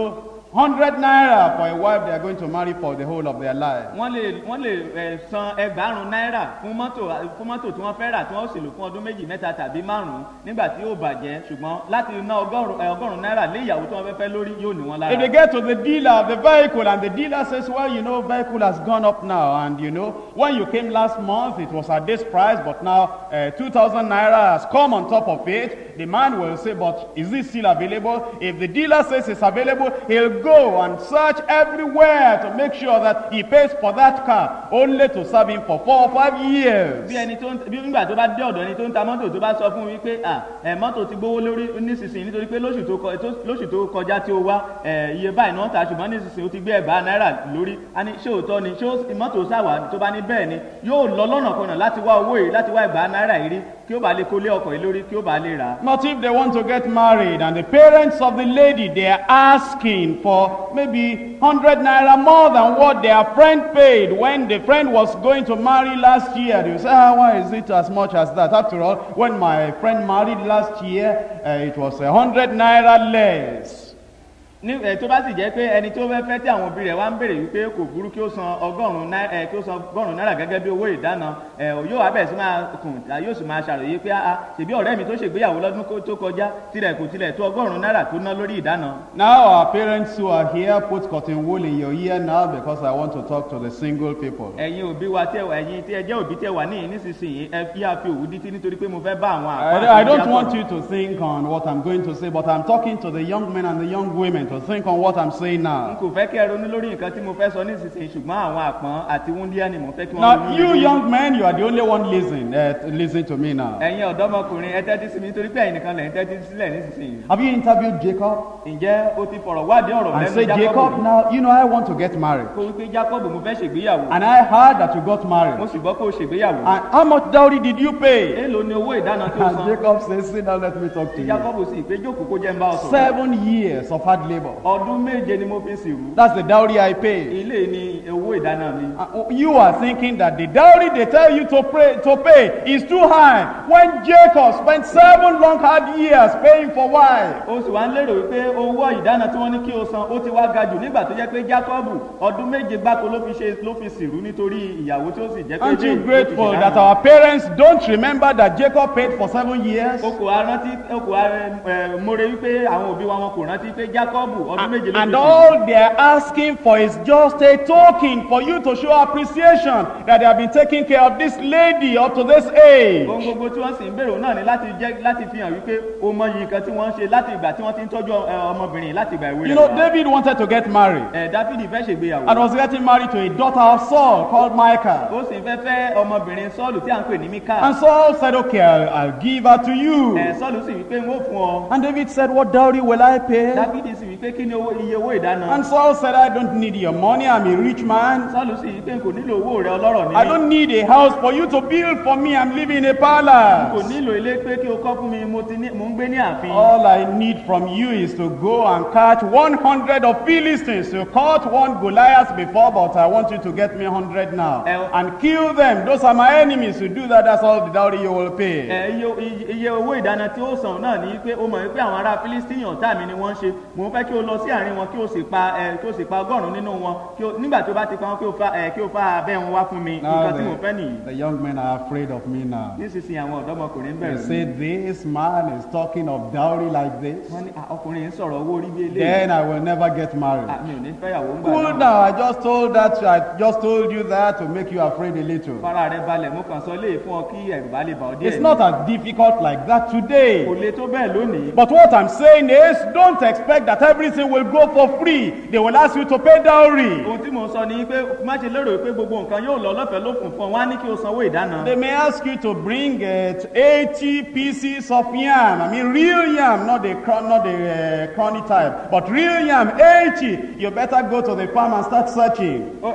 100 naira for a wife they are going to marry for the whole of their life. wọ́n lè wọ́n lè ẹ̀ san ẹgbàárùn náírà fún mọ́tò fún mọ́tò tí wọ́n fẹ́ rà tí wọ́n sì lò fún ọdún méjì mẹ́ta tàbí márùn-ún nígbà tí yóò bàjẹ́ ṣùgbọ́n láti ná ọgọ́rùn ẹ̀, ọgọ́rùn náírà lé ìyàwó tí wọ́n fẹ́ fẹ́ lórí yóò ní wọn If they lára. get to the dealer of the vehicle and the dealer says, well, you know, vehicle has gone up now. And you know, when you came last month, it was at this price, but now uh, 2,000 naira has come on top of it. The man will say, but is it still available? If the dealer says it's available, he'll go and search everywhere to make sure that he pays for that car, only to serve him for four or five years. bí ẹni tó ń bí nígbà tó bá dé ọ̀dọ̀ ẹni tó ń ta mọ́tò tó bá sọ fún mi pé à ẹ̀ mọ́tò ti gbówó lórí nísinsìnyí nítorí pé lóṣù tó kọ- tó- lóṣù tó kọjá tí ó wá ẹ̀ iye báyìí náà ta ṣùgbọ́n nísinsìnyí ó ti gbé ẹ̀bá náírà lórí a ní ṣé òótọ́ ni ṣé ó- mọ́tò sáwà tó bá ní bẹ́ẹ̀ ni yóò lọ lọ́nà kanà láti wá owó yìí láti wá ẹ̀bá náírà yìí rí kí ó bá lè kólé ọkọ̀ yìí lórí kí ó bá lè rà á. Not if they want to get married and the parents of the lady they are asking for maybe 100 naira more than what their friend paid when the friend was going to marry last year. You say, ah, why is it as much as that? After all, when my friend married last year, uh, it was a 100 naira less. ní ẹ tó bá sì jẹ́ pé ẹni tó fẹ́ fẹ́ tí àwọn òbí rẹ̀ wá ń béèrè wípé kò burú kí ó san ọgọ́rùn-ún náírà ẹ kí ó san ọgọ́rùn-ún náírà gẹ́gẹ́ bí owó ìdáná ẹ yóò wá bẹ̀rẹ̀ sí máa kùn tá yóò sì máa ṣàròyé pé a ṣèbí ọ̀rẹ́ mi tó ṣègbéyàwó lọ́dún kó- tó kọjá tirẹ̀ kò tilẹ̀ tó ọgọ́rùn-ún náírà tó ná lórí ìdáná. Now, our parents who are here put cotton wool in your ear now because I want to talk to the single people. ẹ̀yin òbí wa tẹ wà ẹ̀yin tí ẹ jẹ́ òbí tẹ wà níyìn nísinsìnyí ẹ fi àfi òwú dítí nítorí pé mo fẹ́ bá àwọn àpá I, I don't àti want ìyàtọ̀- you to think on what I'm going to say, but I'm talking to the young men and the young women to think on what I'm saying n now. kò fẹ́ kí ẹ ronú lórí nǹkan tí mo fẹ́ sọ nísinsìnyí ṣùgbọ́n àwọn àpọ́n àti wúndíá ni mo fẹ́ kí wọ́n Now, ronú you lórí. young men, you are the only one listening. Uh, to listen to me now. ẹ̀yin ọ̀dọ́mọkùnrin ẹ tẹ́tí sí mi nítorí pé ẹ̀yin nìkan lẹ̀ ń tẹ́tí sílẹ̀ nísinsìnyí Have you interviewed Jacob? ǹjẹ́ o ti fọ̀rọ̀ wádìí ọ̀rọ̀ And lẹ́nu say, Jacob, now, you know, I want to get married. kó wípé jacob mo fẹ́ ṣègbéyàwó And I heard that you got mo married. sì gbọ́ pé o ṣègbéyàwó And how much dowry did you pay? èèlò ni owó ìdáná tó And san Jacob says, sit down, let me talk to tí you. jacob sì pé jókòó kó jẹ́ ń bá ọ sọ̀rọ̀ Seven years of hard labor. ọdún méje ni mo fi sìrú That's the dowry I paid. ilé ni owó ìdáná mi Uh, You are thinking that the dowry they tell you to pay, to pay is too high. When Jacob spent seven long hard years paying for wife. o sì wá ń lérò wípé owó ìdáná tí wọ́n ní kí o san ó ti wá ga jù nígbà tó jẹ́ pé jacob ọdún méje gbáko ló fi ṣe ló fi sìrú nítorí ìyàwó tí ó sì jẹ́ pé Aren't ilé you ló fi grateful ṣèdáná. that our parents don't remember that Jacob paid for seven years? o kò wá rántí o kò wá ẹ mọ̀rẹ́ wípé àwọn òbí wa wọn kò rántí pé jacob ọdún méje ló fi And sìrú. all they are asking for is just a token for you to show appreciation that they have been taking care of this lady up to this age. ohun gbogbo tí wọ́n sì ń bèrò náà ni láti jẹ́ láti fi hàn wípé o mọ iye nǹkan tí wọ́n ń ṣe láti ìgbà tí wọ́n ti ń tọ́jú ẹ, ọmọbìnrin láti ìgbà ìwé You rẹ̀ know, wá. David wanted to get married ẹ dáfídì fẹ́ ṣègbéyàwó and was getting married to a daughter of Saul called Michal. ó sì fẹ́ fẹ́ ọmọbìnrin sọ́ọ̀lù tí à ń pè ní mika And Saul said, Okay, I'll, I'll give her to you. ẹ sọ́ọ̀lù sì wípé ń ó fún ọ And David said, What dowry will I pay? dáfídì sì wípé kí ni owó iye owó ìdáná And Saul said, I don't need your money. I'm a rich man. sọ́ọ̀lù sì wípé n kò nílò owó rẹ ọlọ́rọ̀ ní I don't need a house for you to build for me. I'm living in a kò palace. nílò ilé pé kí o kọ́ fún mi mo ti ní mò ń gbé ní ààfin All I need from you is to go and catch 100 of Philistines. You caught one Goliath before, but I want you to get me 100 now. Eh, And kill them. Those are my enemies. You do that, that's all the dowry you will pay. ẹ iye iye- iye owó ìdáná tí ó san náà ní pé ó mọ̀ wípé àwọn ará philistine ọ̀tá mi ni wọ́n ń ṣe mò ń fẹ́ kí o lọ sí àárín wọn kí o sì pa ẹ kí o sì pa ọgọ́rùn-ún nínú wọn kí o nígbà tí o bá ti pa wọn kí o fa ẹ kí o fa abẹ́ wọn wá fún mi Now nǹkan tí mo fẹ́ the, nìyí the young men are afraid of me now. nísinsìnyí àwọn ọ̀dọ́mọkùnrin They bẹ̀rẹ̀ say this man is talking of dowry like this. wọ́n ní "Ah, ọkùnrin yìí ń sọ̀rọ̀ owó orí bí eléyìí Then I will never get married. Ah, mi ò ní fẹ́yàwó ń gbà Cool náà now. I just told that. I just told you that to make you afraid a little. fara rẹ balẹ̀ mo kàn sọ léè fún ọ kí ẹ̀rù bá lè bà ọ́ díẹ̀ It's not as difficult like that kò today. le tó bẹ́ẹ̀ lónìí But what I'm saying is, don't expect that everything will go for free. They will ask you to pay dowry. ohun tí mo sọ ni pé má ṣe lérò pé gbogbo nǹkan yóò lọ lọ́fẹ̀ẹ́ ló fún fún ọ wọ́n á ní kí o sanwó ìdáná They may ask you to bring uh, 80 pieces of yam. I mean, real yam, not the cron- not the uh, crony type, but real yam, 80. You better go to the farm and start searching. Ó-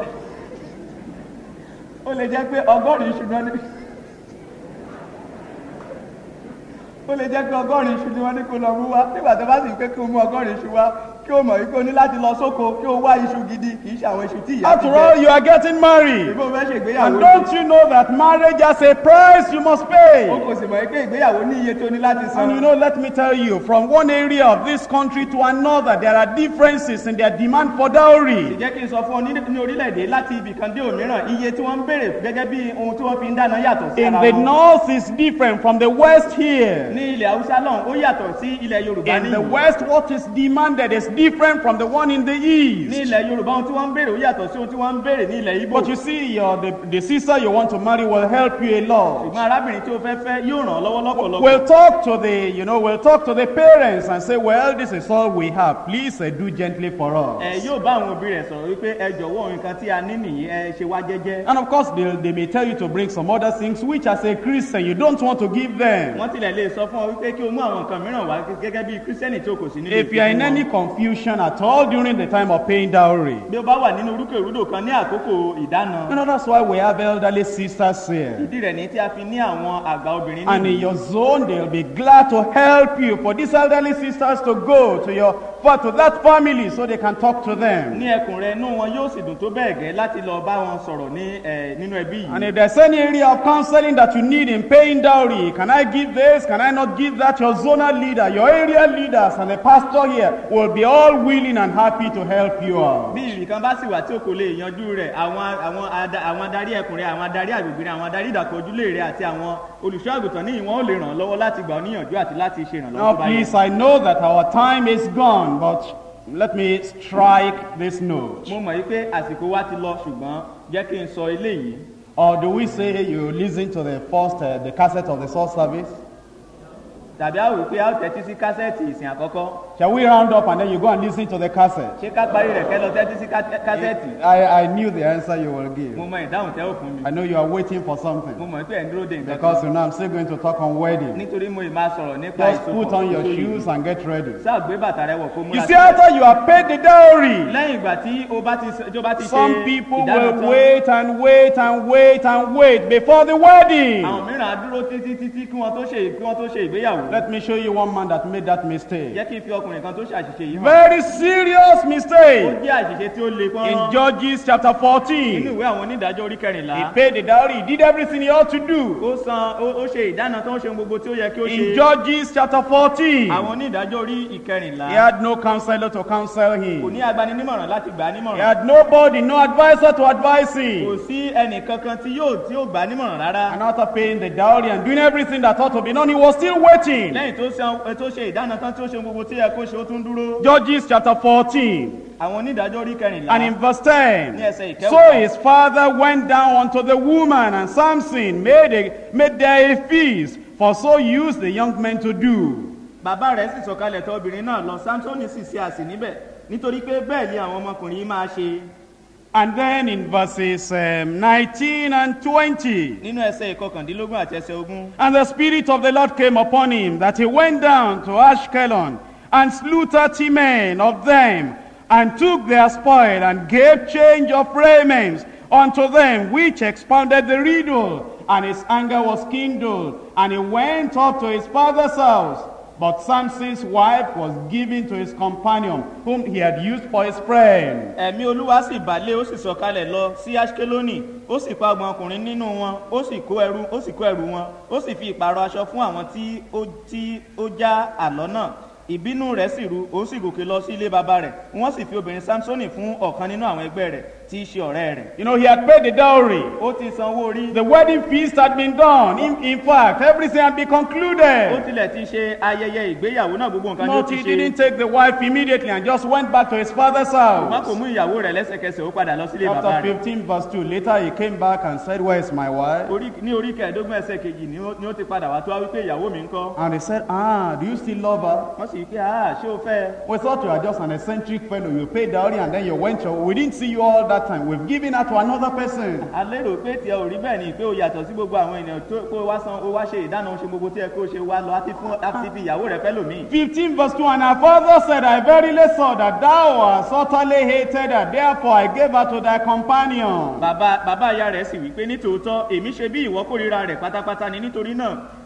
ó lè jẹ́ pé ọgọ́rin iṣu náà ní ó lè jẹ́ pé ọgọ́rin iṣu ni wọ́n ní kó lọ mú wá nígbà tó bá sì pé kó mú ọgọ́rin iṣu wá kí o mọ̀ wípé o ní láti lọ sóko kí o wá iṣu gidi kì í ṣe àwọn iṣu tí ìyá ti After all, you are getting married. ìbò fẹ́ ṣe ìgbéyàwó And ni. don't you know that marriage has a price you must o pay? kò sì mọ̀ pé ìgbéyàwó ní iye tó ní láti san. And you know, let me tell you, from one area of this country to another, there are differences in their demand for dowry. jẹ́ kí n sọ fún ọ ní ní orílẹ̀-èdè láti ibì kan dé òmíràn iye tí wọ́n ń béèrè gẹ́gẹ́ bí ohun tí wọ́n fi ń dáná yàtọ̀ sí In ara the wọn. north is different from the west here. ní ilẹ̀ haúsá náà ó yàtọ̀ sí ilẹ̀ yorùbá In the níyì. west, what is demanded is different from the one in the ní east. ilẹ̀ yorùbá ohun tí wọ́n ń béèrè ó yàtọ̀ sí ohun tí wọ́n ń béèrè ní ilẹ̀ ibo. But you see, your, the, the sister you want to marry will help you a lot. ṣùgbọ́n arábìnrin tí o fẹ́ fẹ́ yóò ràn ọ́ lọ́wọ́ lọ́pọ̀lọpọ̀. We'll talk to the, you know, we'll talk to the parents and say, well, this is all we have. Please uh, do gently for ẹ us. yóò bá àwọn òbí rẹ̀ sọ̀rọ̀ wípé ẹ jọ̀wọ́ nǹkan tí a ní nìyí ẹ ṣe wá jẹ́jẹ́. And of course, they, they may tell you to bring some other things which, as a Christian, you don't want to give them. wọ́n tilẹ̀ lè sọ fún ọ wípé kí o mú àwọn nǹkan mìíràn wá gẹ́gẹ́ bí kírísítẹ́nì tí o kò sí nínú If you are in ìfẹ́ any wọn. confusion at all during the time of paying dowry, bí o bá wà nínú orúkèrúdò kan ní àkókò ìdáná you know, that's why we have elderly sisters here. ìdí rẹ̀ ní tí a fi ní àwọn àgbà obìnrin And in nínú. your zone, they'll be glad to help you for these elderly sisters to go to your for to that family so they can talk to them. ní ẹkùn rẹ inú wọn yóò sì dùn tó bẹ́ẹ̀ gẹ́ láti lọ bá wọn sọ̀rọ̀ ní ẹ nínú ẹbí And yìí. if there's any area of counseling that you need in paying dowry, can I give this? Can I not give that? Your zonal leader, your area leaders, and the pastor here will be all willing and happy to help you out. bí ìrìkan bá sì wà tí o kò lè yanjú rẹ̀ àwọn àwọn ada- àwọn adarí ẹkùn rẹ àwọn adarí àgbègbè rẹ àwọn adarí ìdàkọ̀ ojúlé rẹ àti àwọn olùṣọ́ àgùntàn ní ìwọ̀n ò lè ràn ọ́ lọ́wọ́ láti gbà ọ́ níyànjú àti láti ṣe ìrànlọ́wọ́ Now, tó bá yẹ. please, I know that our time is gone, but let me strike this note. mo mọ̀ yí pé àsìkò wa ti lọ ṣùgbọ́n jẹ́ kí n sọ eléyìí Or do we say you listen to the first, uh, the cassette of the source service? tàbí a wò pé a ó tẹ́tí sí kásẹ̀tì ìsìn àkọ́kọ́ Shall we round up and then you go and listen to the cassette? ṣé ká parí rẹ̀ kẹ́ lọ tẹ́tí sí ká- kásẹ̀tì I, I knew the answer you will mo give. mọ ìdáhùn tẹ́ ò fún mi I know you are waiting for mo something mọ̀ pé ẹ̀ ń dúró de nǹkan because kan you know I'm still going to talk on wedding. nítorí mo ì máa sọ̀rọ̀ nípa Just put on your shoes and get ready. sáà gbé bàtà rẹ wọ̀ kó You múra see, sílẹ̀. after you have paid the dowry, lẹ́yìn ìgbà tí o bá ti tí o bá ti ṣe some people ìdáná will tán wait and wait and wait and wait before the wedding. àwọn mìíràn á dúró títí títí kí wọ́n tó ṣe kí wọ́n tó ṣe ìgbéyàwó Let me show you one man that made that mistake. jẹ́ kí n fi ọkùnrin kan tó ṣàṣìṣe yìí hàn Very serious ó mistake. jẹ́ àṣìṣe tí ó le In pọ́n Judges chapter nínú 14, ìwé àwọn onídàájọ́ orí kẹrìnlá he paid the dowry, he did everything he ought to do. ó san ó ó ṣe ìdáná tó ń ṣe gbogbo tí ó yẹ kí ó In ṣe Judges chapter 14, àwọn onídàájọ́ orí ìkẹrìnlá he had no counselor to counsel kò him. ní agbaninímọ̀ràn láti gbà á He nímọ̀ràn had nobody, no advisor to advise kò him. sí ẹnì kankan tí yóò tí yóò gbà á nímọ̀ràn rárá And after paying the dowry and doing everything that ought to be done, he was still waiting. lẹ́yìn tó san tó ṣe ìdáná tán tí ó ṣe gbogbo tí ó yẹ kó ṣe ó tún dúró Judges chapter 14 àwọn onídàájọ́ orí kẹrìnlá and in verse 10. Yes, sir. So his father went down unto the woman, and Samson made, a, made there a feast, for so used the young men to do. bàbá rẹ̀ sì sọ̀kalẹ̀ tọ̀ obìnrin náà lọ samsoni sì ṣe àsè níbẹ̀ nítorí pé bẹ́ẹ̀ ni àwọn ọmọkùnrin yìí máa ṣe And then in verses um, 19 and 20, nínú ẹsẹ̀ ìkọkàndínlógún àti ẹsẹ̀ ogún. and the Spirit of the Lord came upon him, that he went down to Ashkelon and slew thirty men of them, and took their spoil, and gave change of raiments unto them, which expounded the riddle. And his anger was kindled, and he went up to his father's house. But Samson's wife was given to his companion, whom he had used for his friend. ẹ̀mí olúwa sì bàlẹ́ ó sì sọ̀kalẹ̀ lọ sí ashkeloni ó sì pa ọgbọ̀n ọkùnrin nínú wọn ó sì kó ẹrú ó sì kó ẹrù wọn ó sì fi ìpààrọ̀ aṣọ fún àwọn tí ó tí ó já àlọ́ náà ìbínú rẹ̀ sì ru ó sì gòkè lọ sí ilé bàbá rẹ̀ wọ́n sì fi obìnrin samsoni fún ọ̀kan nínú àwọn ẹgbẹ́ rẹ̀ tí í ṣe ọ̀rẹ́ rẹ̀ You know, he had paid the dowry. ó ti san owó orí The wedding feast had been done. In, in fact, everything had been ó concluded. tilẹ̀ ti ṣe ayẹyẹ ìgbéyàwó náà gbogbo nǹkan ni ó But ti he ṣe didn't take the wife immediately and just went back to his father's wọn kò house. mú ìyàwó rẹ̀ lẹ́sẹ̀kẹsẹ̀ ó padà lọ sílé bàbá After rẹ̀ 15 verse 2, later he came back and said, Where is my wife? Orí- ní orí kẹẹ̀ẹ́dógún ẹsẹ̀ kejì ni ó ni ó ti padà wá tó wá wípé ìyàwó mi ń kọ́ And he said, Ah, do you still love her? wọ́n sì wípé ah ṣé o fẹ́ ẹ?" We thought you were just an eccentric fellow. You paid dowry and then you went your We didn't see you all that time. We've given her to another person. a lérò pé tiẹ̀ ò rí bẹ́ẹ̀ ni pé o yàtọ̀ sí gbogbo àwọn ènìyàn tó kó o wá san o wá ṣe ìdáná o ṣe gbogbo tí ẹ kó o ṣe wá lọ àti fún àti fi ìyàwó rẹ fẹ́ lòmíì. 15 verse 2 And her father said, I verily saw that thou hast utterly hated her. Therefore I gave her to thy companion. bàbá bàbá ìyá rẹ̀ sì wípé nítòótọ́ èmi ṣe bí ìwọ kórìíra rẹ̀ pátápátá ni nítorí náà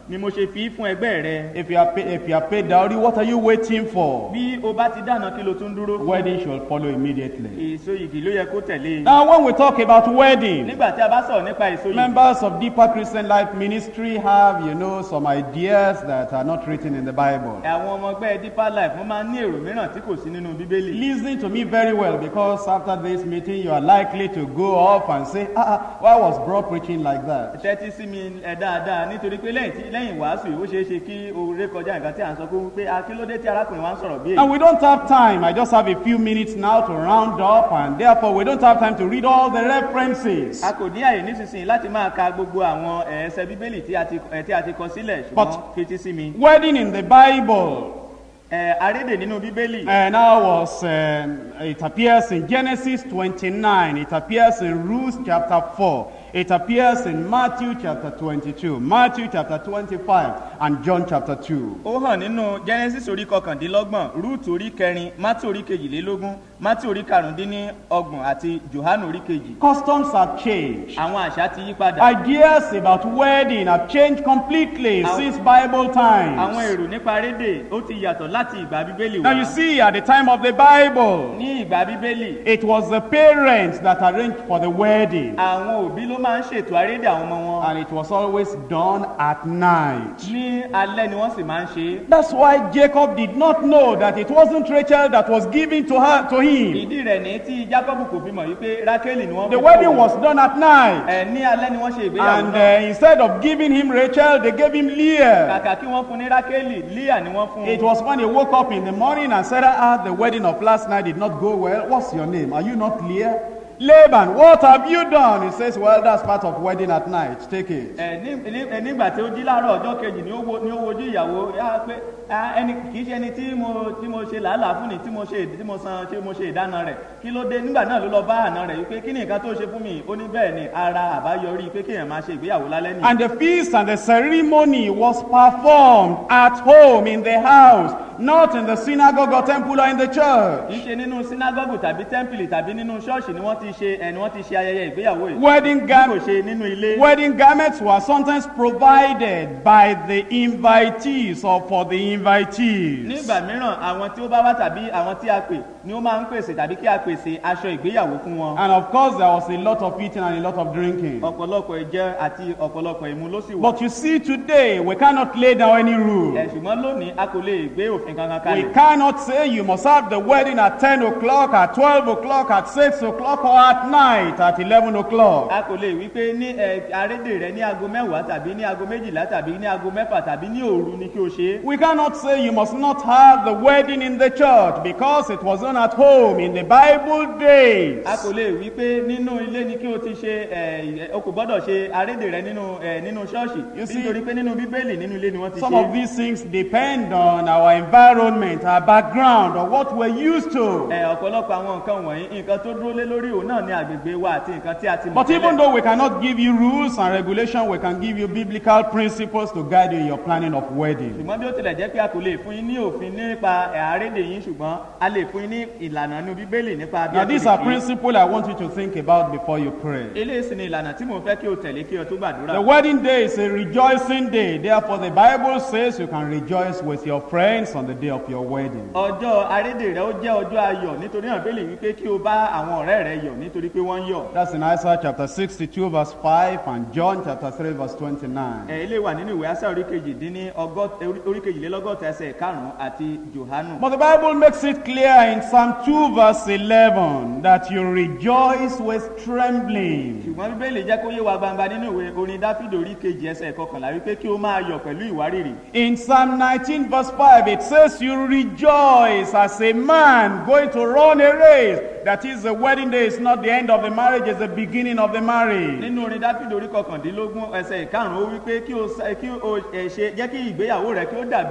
ni mo ṣe fi í fún ẹgbẹ́ rẹ If you are pay, if you are paid dowry, what are you waiting for? bí o bá ti dáná kí lo tún dúró fún Wedding shall follow immediately. èso igi ló yẹ kó tẹ̀lé Now, when we talk about wedding, nígbà tí a bá sọ̀rọ̀ nípa èso yìí members of Deeper Christian Life Ministry have, you know, some ideas that are not written in the Bible. àwọn ọmọ ẹgbẹ́ deeper life wọ́n máa ń ní èrò mìíràn tí kò sí nínú bíbélì Listen to me very well because after this meeting, you are likely to go off and say, ah, ah, why was bro preaching like that? tẹ́tí sí mi ẹ dáadáa nítorí pé lẹ́yìn tí lẹ́yìn wàásù yìí ó ṣeé ṣe kí o ré kọjá nǹkan tí à ń sọ fún pé akílódé tí arákùnrin wa ń sọ̀rọ̀ bí èyí And we don't have time. I just have a few minutes now to round up, and therefore we don't have time to read all the references. a kò ní àyè nísinsìnyí láti máa ka gbogbo àwọn eh, ẹsẹ bíbélì tí a ti eh, tí a ti kọ sílẹ̀ ṣùgbọ́n But- fetí sí mi Wedding in the Bible. Eh, arédè nínú bíbélì And now was um, it appears in Genesis 29. It appears in Ruth chapter 4. It appears in Matthew chapter 22, Matthew chapter 25, and John chapter 2. ó hàn nínú genesis orí kọkàndínlọ́gbọ̀n ruth orí kẹrin matthew orí kejìlélógún matthew orí karùndínlọ́gbọ̀n àti johannu orí kejì Customs have changed. àwọn àṣà ti yí padà Ideas about wedding have changed completely Àwọn- since Bible àwọn times. èrò nípa arédè ó ti yàtọ̀ láti ìgbà bíbélì Now wá you see, at the time of the Bible, ní ìgbà bíbélì it was the parents that arranged for the wedding, àwọn òbí ló máa ń ṣètò arédè àwọn ọmọ wọn and it was always done at night. ní alẹ́ ni wọ́n sì máa ń ṣe é That's why Jacob did not know that it wasn't Rachel that was given to her to him. ìdí rẹ̀ ní tí jacob kò fi mọ̀ wípé rákélì ni wọ́n The fi wedding fún was done at night. ẹ̀ ní alẹ́ ni wọ́n ṣe ìgbéyàwó And náà uh, instead of giving him Rachel, they gave him Leah. kàkà kí wọ́n fún ní rákélì líà ni wọ́n fún It was when he woke up in the morning and said, Ah, the wedding of last night did not go well. What's your name? Are you not Leah? Laban, what have you done? He says, Well, that's part of wedding at night. Take it. ẹ ní ní- ẹ nígbà tí ó jí láàárọ̀ ọjọ́ kejì ni ó wo ni ó wojú ìyàwó yá pé "Ah, ẹni kì í ṣe ẹni tí mo tí mo ṣe làálàá fún ni tí mo ṣe tí mo san tí mo ṣe ìdáná rẹ̀ kí ló dé nígbà náà ló lọ bá àná rẹ̀ wípé kí ni nǹkan tó ṣe fún mi ó ní bẹ́ẹ̀ ni ara àbáyọrí pé kéèyàn máa ṣe ìgbéyàwó lálẹ́ nìyí. And the feast and the ceremony was performed at home in the house, not in the synagogue or temple or in the church. kì í ṣe nínú sínágọ́gù tàbí tẹ́ḿpìlì tàbí nínú ṣọ́ọ̀ṣì ni wọ́n ti ṣe ẹni wọ́n ti ṣe ayẹyẹ ìgbéyàwó yìí Wedding, bí kò gar- ṣe nínú ilé. wedding garments were sometimes provided by the invitees or for the invitees. nígbà mìíràn àwọn tí ó bá wá tàbí àwọn tí a pè ni ó máa ń pèsè tàbí kí a pèsè aṣọ ìgbéyàwó fún wọn. And of course, there was a lot of eating and a lot of drinking. ọ̀pọ̀lọpọ̀ ìjẹ àti ọ̀pọ̀lọpọ̀ ìmu ló sì wà. But you see, today we cannot lay down any rule. ẹ̀ ṣùgbọ́n lónìí a kò lè gbé òfin kankan We kalẹ̀. cannot say you must have the wedding at 10 o'clock, at 12 o'clock, at 6 o'clock, or at night at 11 o'clock. a kò lè wí pé ní ẹ arédè rẹ ní aago mẹ́wàá tàbí ní aago méjìlá tàbí ní aago mẹ́fà tàbí ní òru ni kí o ṣe é. We cannot say you must not have the wedding in the church because it was done at home in the Bible days. a kò lè wí pé nínú ilé ni kí o ti ṣe ẹ o kò gbọ́dọ̀ ṣe arédè rẹ nínú ẹ nínú ṣọ́ọ̀ṣì You see- nítorí pé nínú bíbélì nínú ilé ni wọ́n ti Some ṣe of these things depend on our environment, our background, or what we're used to. ẹ ọ̀pọ̀lọpọ̀ àwọn nǹkan wọ̀nyí nǹkan tó dúró lé lórí òun náà ní agbègbè wa àti nǹkan tí a ti mọ̀ But even tẹ́lẹ̀. though we cannot give you rules and regulation, we can give you biblical principles to guide you in your planning of wedding. ṣùgbọ́n bí ó tilẹ̀ jẹ́ pé a kò lè fún yín ní òfin nípa ẹ̀ àrédè yín ṣùgbọ́n a lè fún yín ní ìlànà inú bíbélì nípa bí Now, a ti these lè are ṣe é. principles I want you to think about before you pray. eléyìí sì ni ìlànà tí mò ń fẹ́ kí o tẹ̀lé kí o tó gbàdúrà. The wedding day is a rejoicing day. Therefore, the Bible says you can rejoice with your friends on the day of your wedding. ọjọ́ arédè rẹ ó jẹ́ ọjọ́ ayọ̀ nítorí náà bẹ́ẹ̀ lè wí pé kí o bá àwọn ọ̀rẹ́ rẹ yọ̀ nítorí pé wọ́n ń yọ̀. That's in Isaiah chapter 62, verse 5, and John chapter 3, verse 29. ẹ ilé wà nínú ìwé ásá orí kejì dín ní ọgọ́t- orí- orí kejìlélọ́gọ́ta ẹsẹ̀ karùn-ún àti johanu. But the Bible makes it clear in Psalm 2, verse 11, that you rejoice with trembling. ṣùgbọ́n bíbélì jẹ́ kó yé wa gbangba nínú ìwé orin dáfídì orí kejì ẹsẹ̀ kọkànlá wípé kí o máa yọ̀ pẹ̀lú ìwárìrì. In Psalm 19, verse 5, it says, You rejoice as a man going to run a race. That is, the wedding day is not the end of the marriage, it's the beginning of the marriage. nínú orin dáfídì orí kọkàndínlógún ẹsẹ̀ ìkarùn-ún ó wípé kí o sa- kí o ẹ, ṣe jẹ́ kí ìgbéyàwó rẹ kí ó dàbí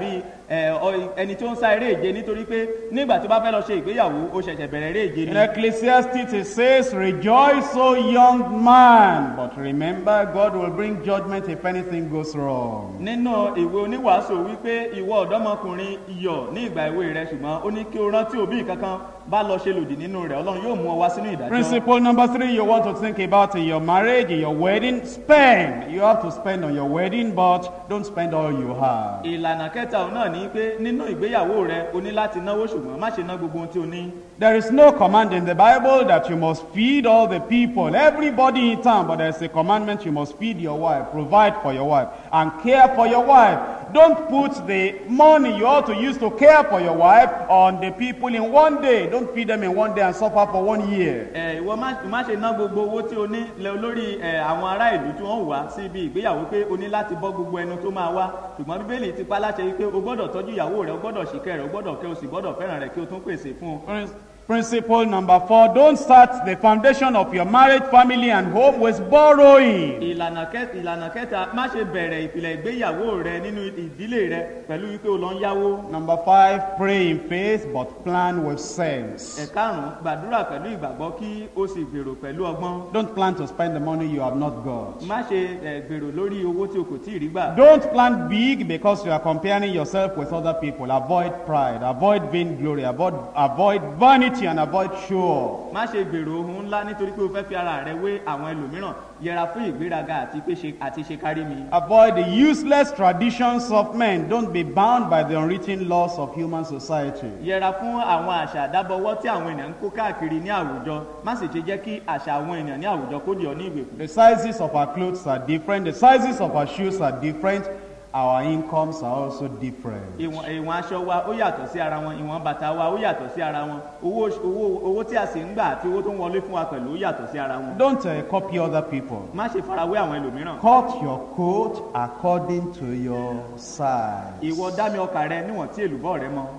ẹ, ọ- ẹni tó ń sá eré ìje nítorí pé nígbà tó bá fẹ́ lọ ṣe ìgbéyàwó ó ṣẹ̀ṣẹ̀ bẹ̀rẹ̀ eré ìje In ni. Ecclesiastes it says, Rejoice, O young man, but remember God will bring judgment if anything goes wrong. nínú ìwé oníwàásù wípé ìwọ ọ̀dọ́mọkùnrin iyọ̀ ní ìgbà ìwé rẹ ṣùgbọ́n ó ní kí o rántí òbí kankan bá lọ ṣe lòdì nínú rẹ̀ ọlọ́run yóò mú ọ wá sínú ìdájọ́. Principle number three you want to think about in your marriage, in your wedding, spend. You have to spend on your wedding, but don't spend all you have. ìlànà kẹta òun náà ní pé nínú ìgbéyàwó rẹ o ní láti náwó ṣùgbọ́n má ṣe ná gbogbo ohun tí o ní. There is no command in the Bible that you must feed all the people, everybody in town, but there's a commandment you must feed your wife, provide for your wife, and care for your wife. Don't put the money you ought to use to care for your wife on the people in one day. Don't feed them in one day and suffer for one year. ẹ ìwọ má má ṣe ná gbogbo owó tí o ní lẹ lórí ẹ àwọn ará ìlú tí wọn wá sí ibi ìgbéyàwó pé o ní láti bọ́ gbogbo ẹnu tó máa wá ṣùgbọ́n bíbélì ti pa láṣẹ wípé o gbọ́dọ̀ tọ́jú ìyàwó rẹ o gbọ́dọ̀ ṣìkẹ́ rẹ o gbọ́dọ̀ kẹ́ o sì gbọ́dọ̀ fẹ́ràn rẹ kí o tún pèsè fún un. Prin- Principle number four don't start the foundation of your marriage, family, and home with borrowing. ìlànà kẹta ìlànà kẹta má ṣe bẹ̀rẹ̀ ìpìlẹ̀ ìgbéyàwó rẹ nínú ìdílé rẹ pẹ̀lú wípé o lọ ń yáwó. Number five, pray in faith but plan with sense. ẹ̀karùn-ún gbàdúrà pẹ̀lú ìgbàgbọ́ kí o sì gbèrò pẹ̀lú ọgbọ́n. Don't plan to spend the money you have not got. má ṣe ẹ, gbèrò lórí owó tí o kò tí ì rí gbà. Don't plan big because you are comparing yourself with other people. Avoid pride, avoid vainglory, avoid, avoid vanity, and avoid show. má ṣe gbèrò ohun ńlá nítorí pé o fẹ́ fi ara rẹ wé àwọn ẹlòmíràn yẹra fún ìgbéraga àti pé ṣe àti ṣe kárí mi. Avoid the useless traditions of men. Don't be bound by the unwritten laws of human society. yẹra fún àwọn àṣà àdábọwọ́ tí àwọn ènìyàn ń kó káàkiri ní àwùjọ má sì ṣe jẹ́ kí àṣà àwọn ènìyàn ní àwùjọ kó di ọ ní ìgbèkùn. The sizes of our clothes are different. The sizes of our shoes are different. Our incomes are also different. ìwọ̀n ìwọ̀n aṣọ wa ó yàtọ̀ sí ara wọn ìwọ̀n bàtà wa ó yàtọ̀ sí ara wọn owó owó owó tí a sì ń gbà àti owó tó ń wọlé fún wa pẹ̀lú ó yàtọ̀ sí ara wọn. Don't uh, copy other people. má ṣe farawé àwọn ẹlòmíràn. Cut your coat according to your size. ìwọ dá mi ọkà rẹ níwọ̀n tí èlùbọ́ rẹ mọ.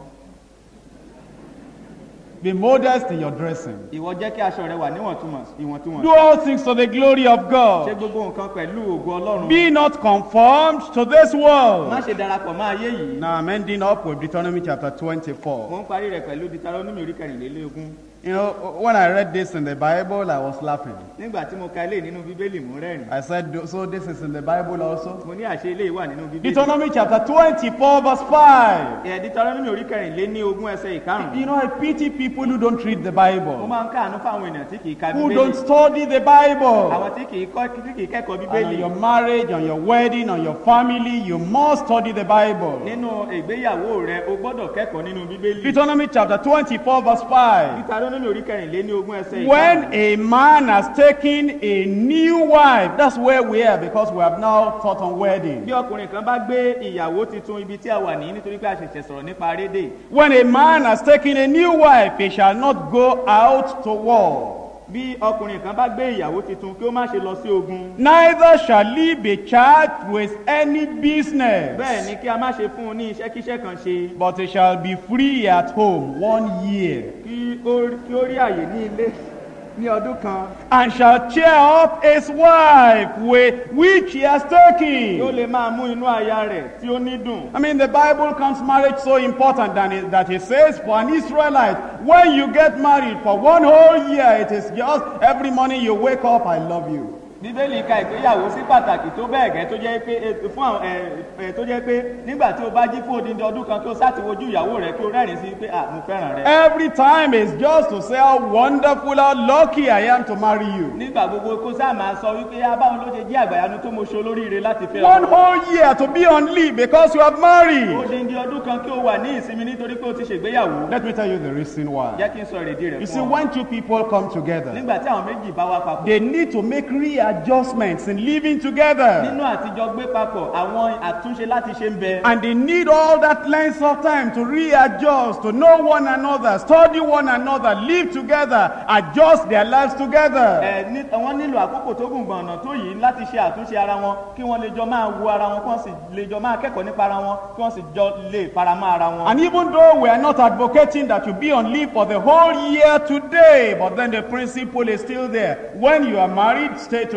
Be modest in your dressing. ìwọ jẹ́ kí aṣọ rẹ wà níwọ̀ntúnwọ̀n ìwọ̀ntúnwọ̀n. Do all things to the glory of ṣe God. gbogbo nǹkan pẹ̀lú ògo ọlọ́run. Be not conformed to this má world. ṣe darapọ̀ mọ́ ayé yìí. Now I'm ending up with Deuteronomy chapter 24. mo ń parí rẹ̀ pẹ̀lú Deuteronomy orí kẹrìnlélógún. You know, when I read this in the Bible, I was laughing. nígbà tí mo ka ilé nínú bíbélì mú rẹ́rìn. I said, so this is in the Bible also? mo ní àṣẹ ilé wà nínú bíbélì. Deuteronomy chapter 24 verse 5. ẹ̀ Deuteronomy orí kẹrìnlélógún ẹsẹ̀ You ìkarùn-ún. know, I pity people who don't read the mo Bible, máa ń káàánú fáwọn ènìyàn tí kì í ka who bíbélì. don't study the Bible. àwọn tí kì í kọ́ tí kì í kẹ́kọ̀ọ́ And on bíbélì. your marriage, on your wedding, on your family, you must study the Bible. nínú ìgbéyàwó rẹ o gbọ́dọ̀ kẹ́kọ̀ọ́ nínú bíbélì. Deuteronomy chapter 24 verse 5. Deuteronomy orí kẹrìnlélógún ẹsẹ̀ When ìkarùn-ún. a man has taken a new wife, that's where we are because we have now taught on wedding. bí ọkùnrin kan bá gbé ìyàwó tuntun ibi tí a wà ní nítorí pé a ṣẹ̀ṣẹ̀ sọ̀rọ̀ nípa rédè. When a man has taken a new wife, he shall not go out to war. bí ọkùnrin kan bá gbé ìyàwó tuntun kí ó má ṣe lọ sí ogun. Neither shall he be charged with any business, bẹ́ẹ̀ ni kí a má ṣe fún un ní iṣẹ́kíṣẹ́ kan ṣe. but he shall be free at home one year, kí ó kí ó rí àyè ní ilé ní ọdún kan. and shall cheer up his wife with which he has kí ó taken. lè máa mú inú aya rẹ̀ tí ó ní dùn. I mean, the Bible counts marriage so important than it, that it says for an Israelite, when you get married for one whole year, it is just every morning you wake up, I love you. bíbélì ka ìgbéyàwó sí pàtàkì tó bẹ́ẹ̀ gẹ́ tó jẹ́ pé eh, fún àwọn ẹ ẹ tó jẹ́ pé nígbà tí o bá jí fún odindi ọdún kan kí o sáti wojú ìyàwó rẹ kí o rẹ́rìn sí pé à mo fẹ́ràn rẹ. Every time is just to say how wonderful, how lucky I am to marry you. nígbà gbogbo kó sáà máa sọ wípé abáwọn ló ṣe jẹ́ àgbàyanu tó mo ṣe olóríire láti fẹ́ One whole year to be on leave because you have married. odindi ọdún kan kí o wà ní ìsinmi nítorí pé o ti ṣègbéyàwó. Let me tell you the reason why. jẹ́ kí n sọ èrèdí rẹ̀ You see, fún ọ. when two people come together, nígbà tí àwọn méjì bá wá papọ̀ they need to make readjustments in living together. nínú àtijọ́ gbé papọ̀ àwọn àtúnṣe láti ṣe ń bẹ. And they need all that length of time to readjust, to know one another, study one another, live together, adjust their lives together. ẹ ní wọ́n nílò àkókò tó gùn gbọ̀nà tó yìí láti ṣe àtúnṣe ara wọn kí wọ́n lè jọ máa wo ara wọn kí wọ́n sì lè jọ máa kẹ́kọ̀ọ́ nípa ara wọn kí wọ́n sì jọ lè faramọ́ ara wọn. And even though we are not advocating that you be on leave for the whole year today, but then the principle is still there. When you are married, stay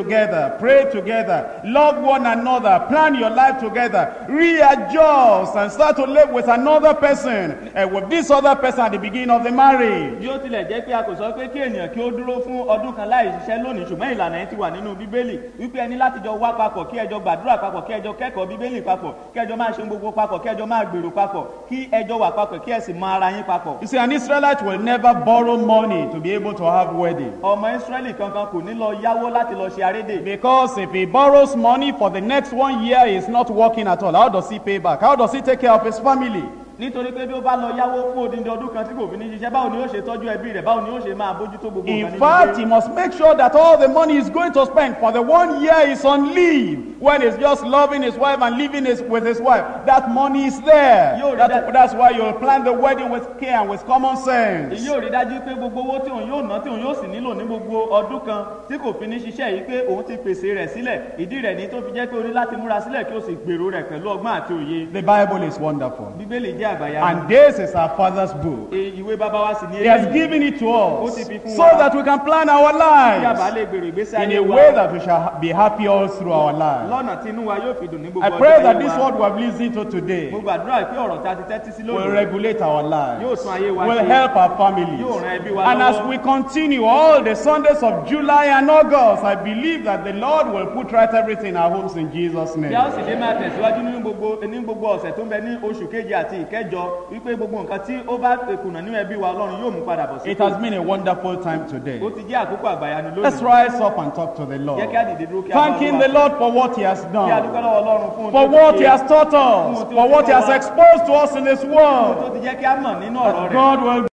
together, pray together, love one another, plan your life together, readjust and start to live with another person, and with this other person at the beginning of the marriage. bí ó tilẹ̀ jẹ́ pé a kò sọ pé kí ènìyàn kí ó dúró fún ọdún kan láì ṣiṣẹ́ lónìí ṣùgbọ́n ìlànà yẹn ti wà nínú bíbélì wípé ẹni láti jọ wá papọ̀ kí ẹjọ́ gbàdúrà papọ̀ kí ẹjọ́ kẹ́kọ̀ọ́ bíbélì papọ̀ kí ẹjọ́ máa ṣe gbogbo papọ̀ kí ẹjọ́ máa gbèrò papọ̀ kí ẹjọ́ wà papọ̀ kí ẹ sì mọ ara yín papọ̀. You see, an Israelite will never borrow money to be able to have wedding. ọmọ ìsírẹ́lì kankan kò ní lọ yáwó láti lọ ṣe arédè Because if he borrows money for the next one year, he's not working at all. How does he pay back? How does he take care of his family? nítorí pé bí ó bá lọ yáwó fún odindi ọdún kan tí kò fi ní ṣiṣẹ́ báwo ni yóò ṣe tọ́jú ẹbí rẹ̀ báwo ni yóò ṣe máa bójútó gbogbo nǹkan In nínú fact, ilé? he must make sure that all the money he's going to spend for the one year he's on leave, when he's just loving his wife and living his, with his wife, that money is there. Yo, That- that- that's why you'll plan the wedding with care and with common sense. èyí ò rí dájú pé gbogbo owó tí òun yóò ná tí òun yóò sì nílò ní gbogbo ọdún kan tí kò fi ní ṣiṣẹ́ yìí pé òun ti pèsè rẹ̀ sílẹ̀ ìdí rẹ̀ ní tó fi jẹ́ pé o ní láti múra sílẹ̀ kí o sì gbèrò rẹ̀ pẹ̀lú ọgbọ́n àti òye The Bible is wonderful. bíbélì jẹ́ àgbàyà And this is our Father's book. ìwé bàbá wa sì ní He has eléyìí given it to us Ó ti fi fún so wa. that we can plan our kí a bá lives lè gbèrò ìgbésí in ayé a wa way that we shall be happy all through our lives. lọ́nà tí inú wa yóò fi dùn ní gbogbo I ọjọ́ pray that ayé this wa word we have listened to today mo gbàdúrà pé ọ̀rọ̀ tí a ti tẹ́tí sí will lónìí regulate our yóò lives, tún ayé wa will ṣe help our families. yóò ran ẹbí wa And as lọ́wọ́ we continue all the Sundays of July and August, I believe that the Lord will put right everything in our homes in Jesus' bí a ó name. sì dé máa tẹ̀síwájú nínú gbogbo ní gbogbo ọ̀sẹ̀ tó ń bẹ ní oṣù keje àti ìkẹjọ wípé gbogbo nǹkan tí ó bá kùnà nínú ẹbí wa ọlọ́run yóò mú padà bọ̀ sí It has been a wonderful time today. ó ti jẹ́ àkókò àgbàyanu Let's lónìí rise up and talk to the Lord. jẹ́ kí á dìde dúró kí a bá Thanking Olúwa the sọ̀rọ̀. Lord for what He has kí a done, dúpẹ́ lọ́wọ́ ọlọ́run fún ohun for tó what ti He ṣe, has taught us, for what He has exposed to us in His ohun Word. tó ti jẹ́ kí a mọ̀ nínú ọ̀rọ̀ rẹ̀ God will